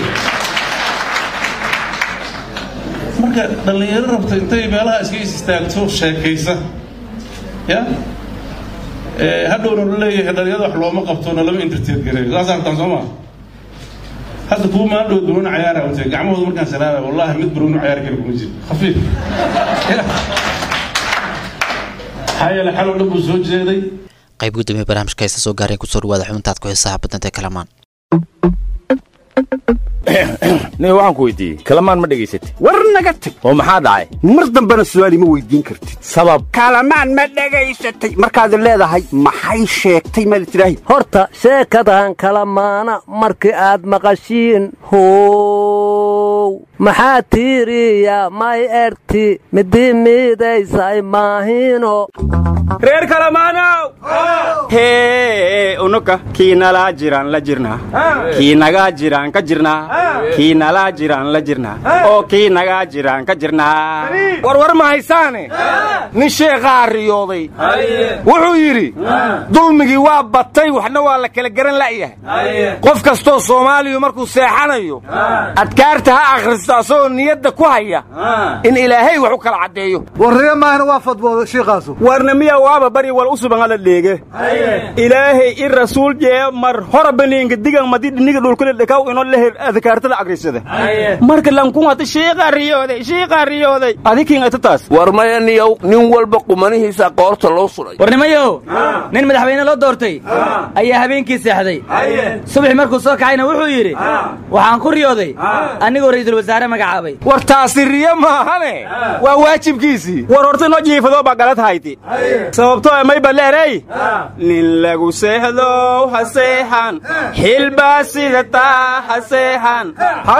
marka dhallinyaro rabta intay meelaha iska is istaagto sheekaysa ya hadhowna la leeyahay dhalinyarada wax looma qabto na lama entertain gareeyo saasaan rabtaan soo maa hadda kuwa maan dhow barooni cayaara watay gacmahooda markaan salaamay wallahi mid barooni cayaar kale kuma jiro khafiif maxaa yeele xalow dhan buu soo jeeday qayb gudoomiye barnaamijka heesa soo gaareen kusoo dhawaada xubintaad ku xiisaha badanta ee kalamaan nin waxaan ku weydiiyey kalamaan ma dhegaysatay war naga tag oo maxaa dhacay mar dambena su'aal ima weydiin kartid sabab kalamaan ma dhegaysatay markaad leedahay maxay sheegtay ma tidhaahi horta sheekadan kalamaana markii aad maqashiin how maxaa tiiriya may erti midii miidaysay maahino reer kalamaanow hee unuka kii nalaa jiraan la jirnaa kii nagaa jiraan ka jirnaa kii nalaa jiraan la jirnaa oo kii nagaa jiraan ka jirnaa warwar ma haysaane nin sheekhaa riyooday wuxuu yidhi dulmigii waa batay waxna waa la kala garan la'yahay qof kastoo soomaaliyu markuu seexanayo adkaarta ha akhristo asagoo niyadda ku haya in ilaahay wax u kala caddeeyo warriyo maahna waa fadbooda shiiqaasu warna miya waaba bari wal u suban ala dheege ilaahay i rasuul jee mar hora baniinka digan madi dhiniga dhulkule dhakaw ino lehe adkaartada agrisada marka lankun hata shiiqa riyooday shiiqa riyooday adikin ata taas war maya niyow nin walba qumanihiisa qoorta loo suray warnimayow nin madaxweyne loo doortay ayaa habeenkii seexday subax markuu soo kacayna wuxuu yidhi waxaan ku riyooday anigoo ra'iisul wasaare magacaabay war taasi riyo maahane waa waajibkiisii war horta inoo jiifadoo baa galad hayti sababtoo mayba leerey nin lagu seexdow ha seexan xilbaa sidataa ha seexan ha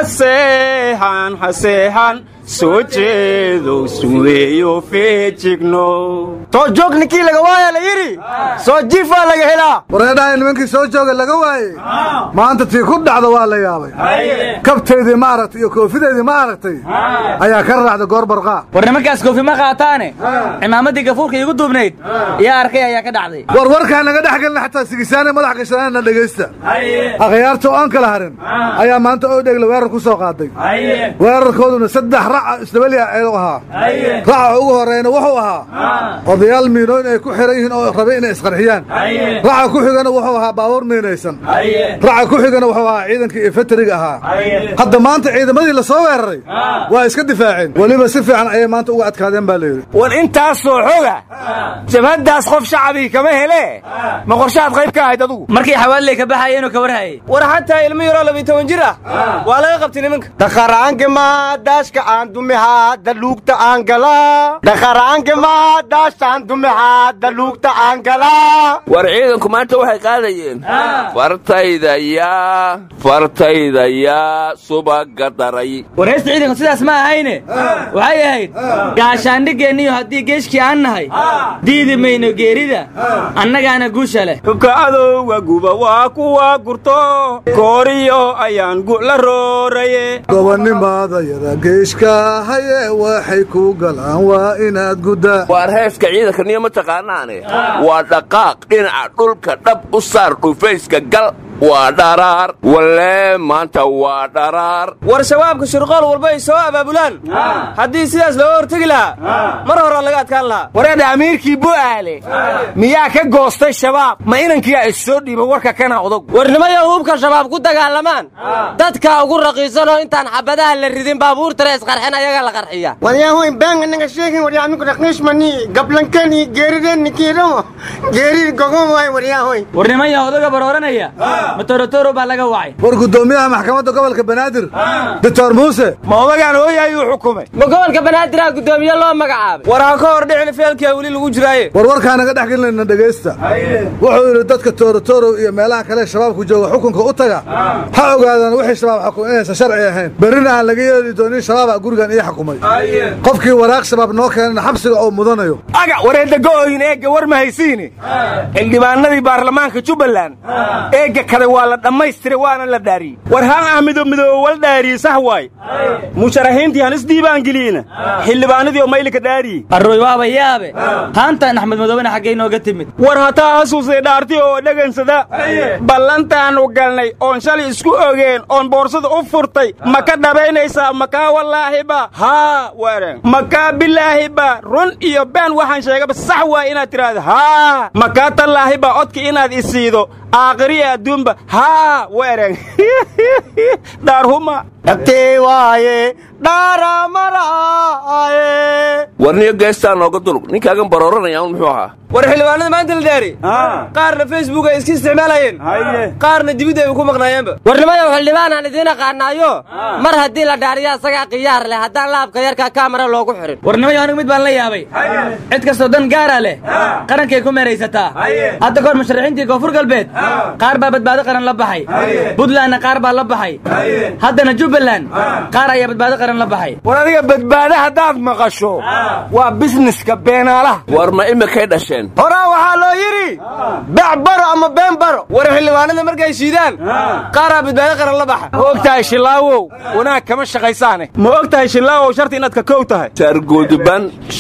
seexan ha seexan soo jeedow suweeyo feejigno too joog ninkii laga waaya la yidhi soo jiifaa laga helaa wareedhahay nimankii soo jooga laga waayey maanta tii ku dhacda waa la yaabay kabtaydii ma aragtay iyo koofidaydii ma aragtay ayaa ka raacda goor barqaa war nimankaas koofi ma qaataane cimaamaddii gafuurka iigu duubnayd yaa arkay ayaa ka dhacday war warkaa naga dhex gelina xataa sigisaane madax gashanaana dhegaysta akhyaarta oo aan kala harin ayaa maanta oo dhegla weerar ku soo qaaday weerarkooduna saddex raca isdabaliya ayuu ahaa raca ugu horeyna wuxuu ahaa odayaal miinooyn ay ku xiran yihiin oo rabay inay isqarxiyaan raca ku xigana wuxuu ahaa baabuur miinaysan raca ku xigana wuxuu ahaa ciidankii infantariga ahaa hadda maanta ciidamadii la soo weeraray waa iska difaaceen weliba si fiican ayay maanta uga adkaadeen baa layidhi war intaasoo xoga jabhaddaas qof shacbii kama hele ma qorshaad qayb ka ahayd adugu markii xawaaliley ka baxayeenoo ka warhayay war xataa ilmo yaroo labiy toban jir ah waa laga qabtay nimanka dhaqaraanka daashka aan dumihaa daluugta aan galaa dhaqaraanka daashtaan dumihaa daluugta aan galaa war ciidanku maanta waxay qaadayeen fartayda yaa fartayda yaa subaga daray war heesta ciidanku sidaas ma ahayne waxay ahayd gaashaandhigeenniyo haddii geeshkii aan nahay diidi mayno geerida annagaana guusha leh hubka adowga guba waa kuwa gurto kooriyo ayaan gu'la rooraye gobonnimaadayada geeshka haye waxay ku galaan waa inaad guddaa waar heeska ciidanka niyo ma taqaanaane waa dhaqaaq dhinaca dhulka dhab u saar dhufayska gal waa dharaar walee maanta waa dharaar war shabaabka shirqool walba ay soo abaabulaan haddii sidaas looga hortegi lahaa mar horaa laga adkaan lahaa wareedha amiirkii bu'aale miyaa ka goostay shabaab ma inankiyaa is soo dhiiba warka kana odog warnimayo hubka shabaab ku dagaalamaan dadka ugu raqiisanoo intaan xabadaha la ridin baabuurtana isqarxin ayaga la qarxiya waryahoy baanga naga sheegin waryaaminku raqiishmani gablankani geerideenni kiidhamo geerid gogon waay waryahoy warnimayo odaga barooranaya matorotoro baa laga wacay war guddoomiyaha maxkamadda gobolka banaadir doctor muuse ma odagaan hooy ayuu xukumay ma gobolka banaadirah guddoomiye loo magacaabay war ha ka hor dhicin feelkia weli lagu jiraaye war warkaa naga dhex gelinayna dhegaysta wuxuu yidhi dadka toorotorow iyo meelaha kale shabaabku jooga xukunka u taga ha ogaadaan wixii shabaab xukun inaysan sharci ahayn berrina aan laga yeeli doonin shabaaba gurigan ii xukumay qofkii waraaq shabaab noo keenana xabsiga oo mudanayo aga wareedda go'oyin eegga war ma haysiini xildhibaanadii baarlamaanka jubbaland eegga kale waa la dhammaystiray waana la dhaariyey war haan ah mido midoobo wal dhaariyey sax waay musharaxiintii han isdiibaangeliina xildhibaanadii oo maylika dhaariyey arroy waaba yaabe haantaan axmed madoobena xaggay nooga timid war hataa hasuusay dhaarti oo dhegansada ballantaannu galnay oon shalay isku ogeen oon boorsada u furtay ma ka dhabaynaysaa makaa wallaahiba haa waran makaa bilaahiba run iyo been waxaan sheegaba sax waay inaad tidhaahdo haa makaa tallaahiba codka inaad isiido aakhiriya adduunba haa waran dhaarhuma dhagtee waaye dhaaramaraaye warniyo geestaa nooga dulug ninkaagan barooranaya un muxuu ahaa war xildhibaanada maanta la dhaari qaarna facebook ay iska isticmaalayeen qaarna dibidda ay ku maqnaayeenba warnimayow xildhibaanaan idiin aqaanaayo mar haddii la dhaariyo asagaa khiyaar leh haddaan laabka yarka kaamara loogu xirin warnimayo anigu mid baan la yaabay cid kastoo dan gaara leh qarankay ku meeraysataa hadda kahor musharaxiintii koonfur galbeed qaar baa badbaado qaran la baxay buntlandna qaar baa la baxay haddana jubbaland qaar ayaa badbaado qaran la baxay war adiga badbaado haddaad maqasho waa bisneska beenaalaha war ma imikay dhasheen horaa waxaa loo yidhi bac baro ama been baro war xildhibaanada markay shiidaan qaaraa badbaado qaran la baxa ma og tahay shilaawow wanaag kama shaqaysaane ma og tahay shilaawow sharti inaad ka kow tahay sargudban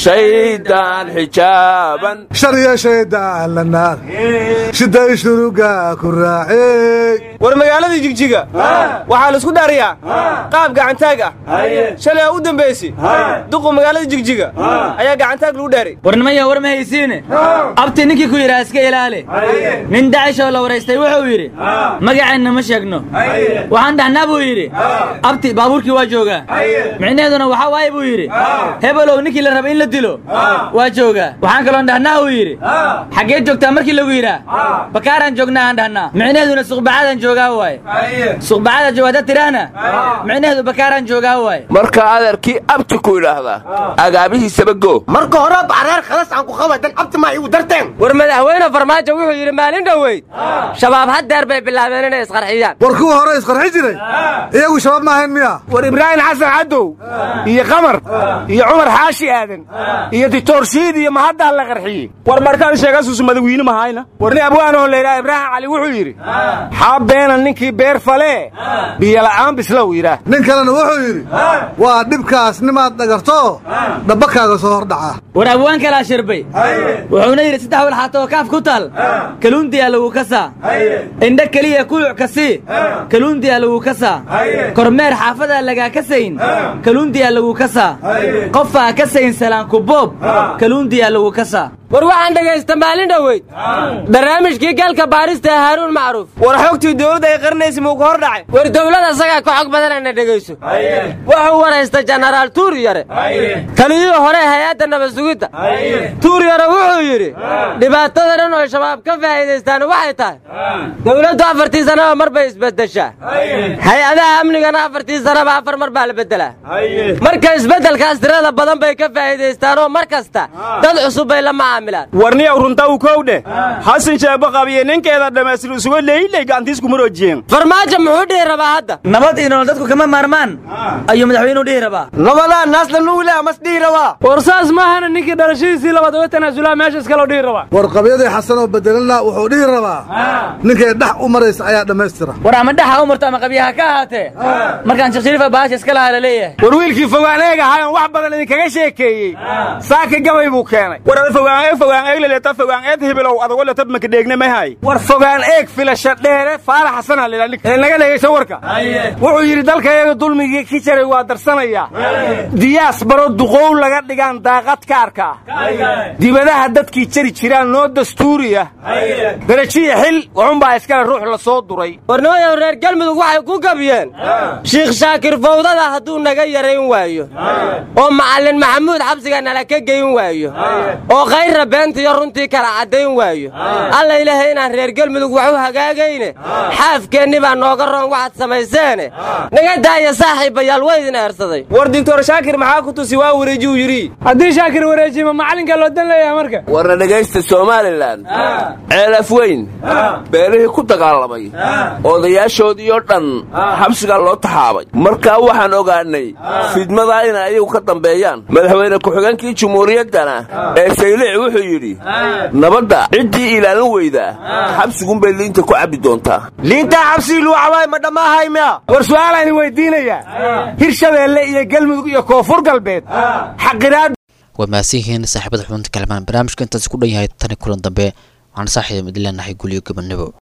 shaydaan xijaaban shariya shaydaan la naar shiday shuruga ku raacey war magaaladii jigjiga waxaa la isku dhaariyaa qaab gacantaag ah shalay aa u dambaysi duqu magaalada jigjiga ayaa gacantaag lagu dhaaray warnimaya war ma haysiine abti ninkii ku yidhaha iska ilaali nin dacish oo la waraystay wuxuu yidhi magaceenna ma sheegno waxaan dhahnaa buu yidhi abti baabuurkii waa joogaa micnaheeduna waxaa waaye buu yidhi hebelow ninkii la raba in la dilo waa joogaa waxaan kaloon dhahnaa uu yidhi xaggee joogtaa markii lagu yidhaa bakaaraan joognaa aan dhahnaa micnaheeduna suqbacadaan joogaa waaye suqbacada joogaada tiraahna micnaheedu bakaaraan joogaa waaye marka adeerkii abti ku idhaahdaa agaabihiisaba go marka hore bareer khalas aan ku qaba dan abti ma igu darteen war madaxweyne farmaajo wuxuu yidhi maalin dhoweyd shabaab haddeer bay bilaabeen inay isqarxiyaan war kuwa hore isqarxi jiray iyagu shabaab ma ahayn miya war ibraahim xasan cadow iyo qamar iyo cumar xaashi aadan iyo dictor shiid iyo mahaddaa la qarxiyey war markaan sheegasuusu madawiine mahayna warni abwaanoo laydhaha ibraahim cali wuxuu yidhi xaa beena ninkii beer falee biyola'aan bislow yidhaah nin kalena wuxuu yidhi waa dhibkaas nimaad dhagarto dhabbakaaga soo hordhaca war abwaan kalaa shirbay wuxuuna yidhi saddex walxaata oo kaaf ku taal kaluundiyaa lagu kasaa indha keliya kuluc kasii kaluundiyaa lagu kasaa kormeer xaafadaa lagaa kasayn kaluundiyaa lagu kasaa qofaa kasayn salaankuboob kaluundiyaa lagu kasaa war waxaan dhegaysta maalin dhoweyd barnaamijkii galka baarista ee haaruun macruuf war xogtii dowladda ay qarinaysa muu ka hor dhacay war dowlad asagaa ka xog badanana dhegayso wuxuu waraysta jenaraal tuuriyare taliyihii hore hay-adda nabasugidda tuuriyare wuxuu yidhi dhibaatada dhan oo shabaab ka faa'iidaystaan waxay tahay dowladdu afartii sanaba mar bay isbeddeshaa hay-adaha amnigana afartii sanaba afar mar baa la beddelaa marka isbeddelkaas tirada badan bay ka faa'iidaystaan oo mar kasta dad cusub bay la macaamilaan warniyow runta u kowdhe xasan sheebo qabiye ninkeeda dhammaystir isuga leeyley gacantiisku maroojiyeen farmaajo muxuu dhihi rabaa hadda nabad iyo nolol dadku kama maarmaan ayuu madaxweynuhu dhihi rabaa nabadaa naasla nugle amas dhihi rabaa war saas maahana ninkii dhalashadiisii labaad uga tanaasulaa meesha iskaloo dhihi rabaa war qabyadii xasan oo bedelana wuxuu dhihi rabaa ninkay dhex u maraysa ayaa dhammaystira war ama dhexa u marto ama qabyaha ka ahaatee markaan sheekh shariifa baasha iska lahaa la leeyahay war wiilkii fogaan eeg ahaayon wax badan idinkaga sheekeeyey saaka gabay buu keenay war ada fogaan eeg fogaan eeg leleeta fogaan eed hibilow adago letab maka dheegne mahay war fogaan eeg filasha dheere faala xasana lila nin ee naga dhegayso warka wuxuu yidhi dalka iyaga dulmigii ki jaray waa darsanayaa diyaas baro duqow laga dhigaan daaqad ka arkaa dibadaha dadkii jari jiraan noo dastuuriya darajiya xil waxunbaa iskale ruux la soo duray warnimayow reer galmudug waxay ku gabiyeen shiikh shaakir fawdada hadduu naga yarayn waayo oo macallin maxamuud xabsiga nala ka geyn waayo oo kayrra beentiyo runtii kala caddayn waayo alla ilaahay inaan reer galmudug wax u hagaagayne xaafkeenni baa nooga roon waxaad samayseene naga daaya saaxiibayaal waa idin eersaday war dictor shaakir maxaa ku tusi waa wareejiyuu yidhi haddii shaakir wareejima macallinka loo dan leeyahay marka warna dhegaysta somalilan ceelaf weyn beelihii ku dagaalamay odayaashoodiioo dhan xabsigaa loo taxaabay markaa waxaan ogaannay fidmadaa inay ayagu ka dambeeyaan madaxweyne ku-xigeenkii jumhuuriyaddana ee saylic wuxuu yidhi nabadda ciddii ilaalin weydaa xabsigunbay liinta ku cabbi doontaa liintaa xabsigii luu cabaay ma dhamaahay miya war su'aalaan weydiinayaa hirshabeelle iyo galmudug iyo koonfur galbeed xaqiraad waa mahadsan yihiin saaxiibada xubinta kalamaan barnaamijka intaasi ku dhan yahay tani kulan dambe waxaan saaxiiba mid leenahay gulyo gabannabo